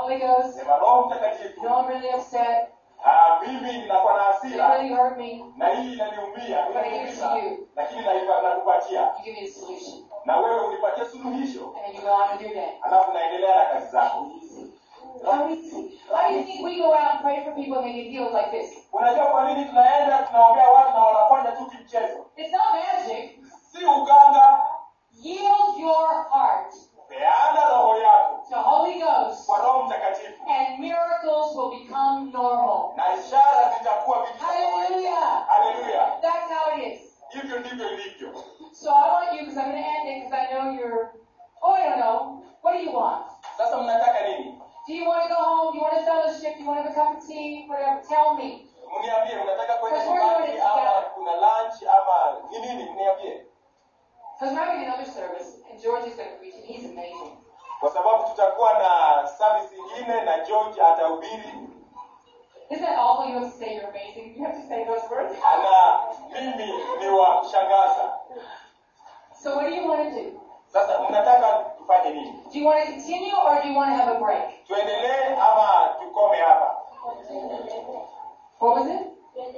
[SPEAKER 2] Holy Ghost,
[SPEAKER 1] sema roho mtakatifu
[SPEAKER 2] you know I'm really upset.
[SPEAKER 1] ah, mimi ninakuwa na
[SPEAKER 2] It
[SPEAKER 1] hasira
[SPEAKER 2] really hurt me.
[SPEAKER 1] na hii inaniumia
[SPEAKER 2] But I give it to
[SPEAKER 1] inaniumiza
[SPEAKER 2] you.
[SPEAKER 1] lakini naipa- nakupatia
[SPEAKER 2] You give me the solution.
[SPEAKER 1] na wewe unipatie suluhisho
[SPEAKER 2] And then you go on and do that.
[SPEAKER 1] alafu naendelea na kazi zako
[SPEAKER 2] How easy. Why do you think we go out and pray for people and they get healed like this?
[SPEAKER 1] unajua kwa nini tunaenda tunaombea watu na wanafanya tu kimchezo
[SPEAKER 2] It's not magic.
[SPEAKER 1] si uganga
[SPEAKER 2] Yield your heart
[SPEAKER 1] peana roho yako
[SPEAKER 2] to Holy Ghost
[SPEAKER 1] kwa roho mtakatifu
[SPEAKER 2] and miracles will become normal.
[SPEAKER 1] na ishara zitakuwa vitu vya kawaida.
[SPEAKER 2] Hallelujah.
[SPEAKER 1] haleluya
[SPEAKER 2] That's how it is.
[SPEAKER 1] hivyo ndivyo ilivyo
[SPEAKER 2] So I want you, because I'm going to end it, because I know you're, oh, I don't know. What do you want?
[SPEAKER 1] sasa mnataka nini
[SPEAKER 2] Do you want to go home? Do you want to fellowship? Do you want to have a cup of tea? Whatever. Tell me.
[SPEAKER 1] mniambie mnataka kwenda
[SPEAKER 2] Because we're
[SPEAKER 1] nyumbani
[SPEAKER 2] doing it
[SPEAKER 1] ama
[SPEAKER 2] together.
[SPEAKER 1] kuna lunch ama ni nini mniambie
[SPEAKER 2] Because we're having another service, and George is going to preach, and he's amazing.
[SPEAKER 1] kwa sababu tutakuwa na service ingine na george atahubiri
[SPEAKER 2] Isn't that awful? You have to say you're amazing. You have to say those words.
[SPEAKER 1] na mimi ni wa kushangaza
[SPEAKER 2] So what do you want to do?
[SPEAKER 1] sasa mnataka tufanye nini
[SPEAKER 2] Do you want to continue, or do you want to have a break?
[SPEAKER 1] tuendelee ama tukome hapa
[SPEAKER 2] What was it?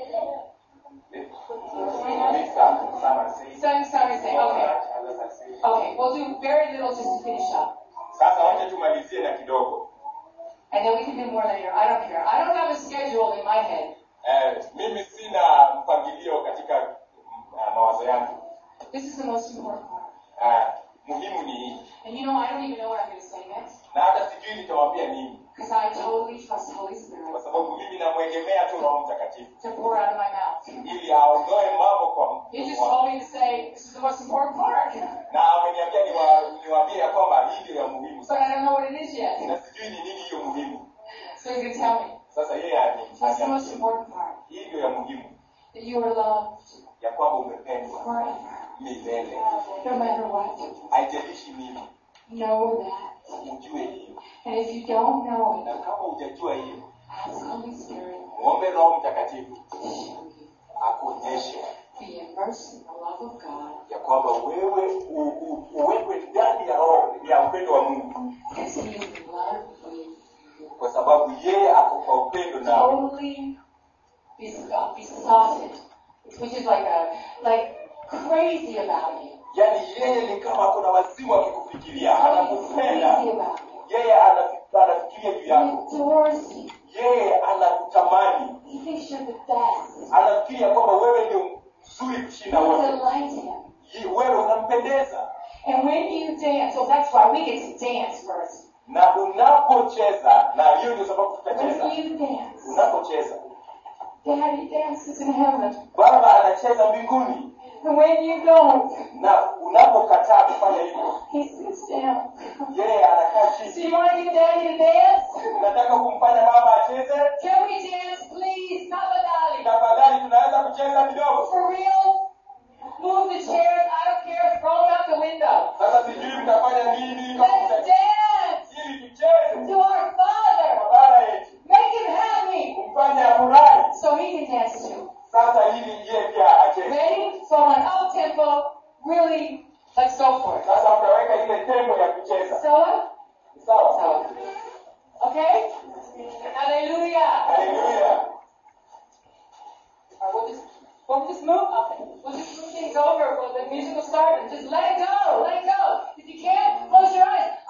[SPEAKER 2] Same, same, same. Okay. Okay. We'll do very little just to finish up.
[SPEAKER 1] sasa wacha tumalizie na kidogo
[SPEAKER 2] And then we can do more later. I don't care. I don't have a schedule in my head.
[SPEAKER 1] eh, mimi sina mpangilio katika uh, mawazo yangu
[SPEAKER 2] This is the most important part.
[SPEAKER 1] uh, muhimu ni hii
[SPEAKER 2] And you know, I don't even know what I'm going to say next.
[SPEAKER 1] na hata sijui nitawambia nini
[SPEAKER 2] Because I totally trust Holy Spirit
[SPEAKER 1] kwa sababu mimi namwegemea tu roho mtakatifu
[SPEAKER 2] to pour out of my mouth.
[SPEAKER 1] ili aondoe mambo kwa
[SPEAKER 2] He just
[SPEAKER 1] kwa-
[SPEAKER 2] told me to say, this is the most important part.
[SPEAKER 1] na ameniambia niwa- niwaambie ya kwamba hii ndio ya muhimu
[SPEAKER 2] But
[SPEAKER 1] sana
[SPEAKER 2] I don't know what it is yet.
[SPEAKER 1] na sijui ni nini hiyo muhimu
[SPEAKER 2] So he's going to tell me.
[SPEAKER 1] sasa yeye ani-
[SPEAKER 2] What's the most
[SPEAKER 1] ani-
[SPEAKER 2] important part?
[SPEAKER 1] hii ndio ya muhimu
[SPEAKER 2] That you are loved
[SPEAKER 1] ya kwamba umependwa
[SPEAKER 2] forever.
[SPEAKER 1] milele
[SPEAKER 2] No matter what.
[SPEAKER 1] haijalishi nini
[SPEAKER 2] Know that.
[SPEAKER 1] ujue hiyo
[SPEAKER 2] And if you don't know it,
[SPEAKER 1] na kama hujajua hiyo
[SPEAKER 2] ask Holy Spirit
[SPEAKER 1] muombe roho mtakatifu
[SPEAKER 2] to show you.
[SPEAKER 1] akuonyeshe
[SPEAKER 2] Be immersed in the love of God
[SPEAKER 1] ya kwamba wewe u- u- uwekwe ndani ya roho ya upendo wa mungu
[SPEAKER 2] as He is in love with you.
[SPEAKER 1] kwa sababu yeye ako kwa upendo nawe
[SPEAKER 2] Totally bes- besotted, which is like a like crazy about you.
[SPEAKER 1] yaani yeye ni kama kuna wazimu akikufikiria
[SPEAKER 2] Totally
[SPEAKER 1] anakupenda
[SPEAKER 2] crazy about you.
[SPEAKER 1] yeye anafi- anafikiria juu
[SPEAKER 2] He
[SPEAKER 1] yako
[SPEAKER 2] adores you.
[SPEAKER 1] yeye anakutamani
[SPEAKER 2] He thinks you're the best.
[SPEAKER 1] anafikiria kwamba wewe ndio mzuri
[SPEAKER 2] You
[SPEAKER 1] kushinda wote
[SPEAKER 2] delight Him.
[SPEAKER 1] Ye- wewe unampendeza
[SPEAKER 2] And when you dance, so that's why we get to dance first.
[SPEAKER 1] na unapocheza na hiyo ndio sababu tutacheza
[SPEAKER 2] When you dance,
[SPEAKER 1] unapocheza
[SPEAKER 2] Daddy dances in heaven.
[SPEAKER 1] baba anacheza mbinguni
[SPEAKER 2] And when you don't,
[SPEAKER 1] na unapokataa kufanya hivyo
[SPEAKER 2] He sits down.
[SPEAKER 1] yeye anakaa
[SPEAKER 2] So
[SPEAKER 1] chini
[SPEAKER 2] you want to get Daddy to dance?
[SPEAKER 1] unataka kumfanya baba acheze
[SPEAKER 2] Can we dance, please? Tafadhali.
[SPEAKER 1] tafadhali tunaweza kucheza kidogo
[SPEAKER 2] For real? Move the chairs. I don't care. Throw them out the window.
[SPEAKER 1] sasa sijui mtafanya nini kama
[SPEAKER 2] Let's
[SPEAKER 1] mta-
[SPEAKER 2] dance
[SPEAKER 1] ili tucheze
[SPEAKER 2] to our Father.
[SPEAKER 1] kwa baba yetu
[SPEAKER 2] Make him happy.
[SPEAKER 1] kumfanya afurahi
[SPEAKER 2] So he can dance too.
[SPEAKER 1] sasa ili yeye pia acheze
[SPEAKER 2] Ready? So on up tempo, really, let's go for it.
[SPEAKER 1] sasa utaweka ile tembo ya kucheza
[SPEAKER 2] So,
[SPEAKER 1] sawa
[SPEAKER 2] so, okay? Hallelujah.
[SPEAKER 1] haleluya
[SPEAKER 2] Or we'll just, we'll just move. Okay. We'll just move things over. Well, the music will start and just let it go. Let it go. If you can't, close your eyes.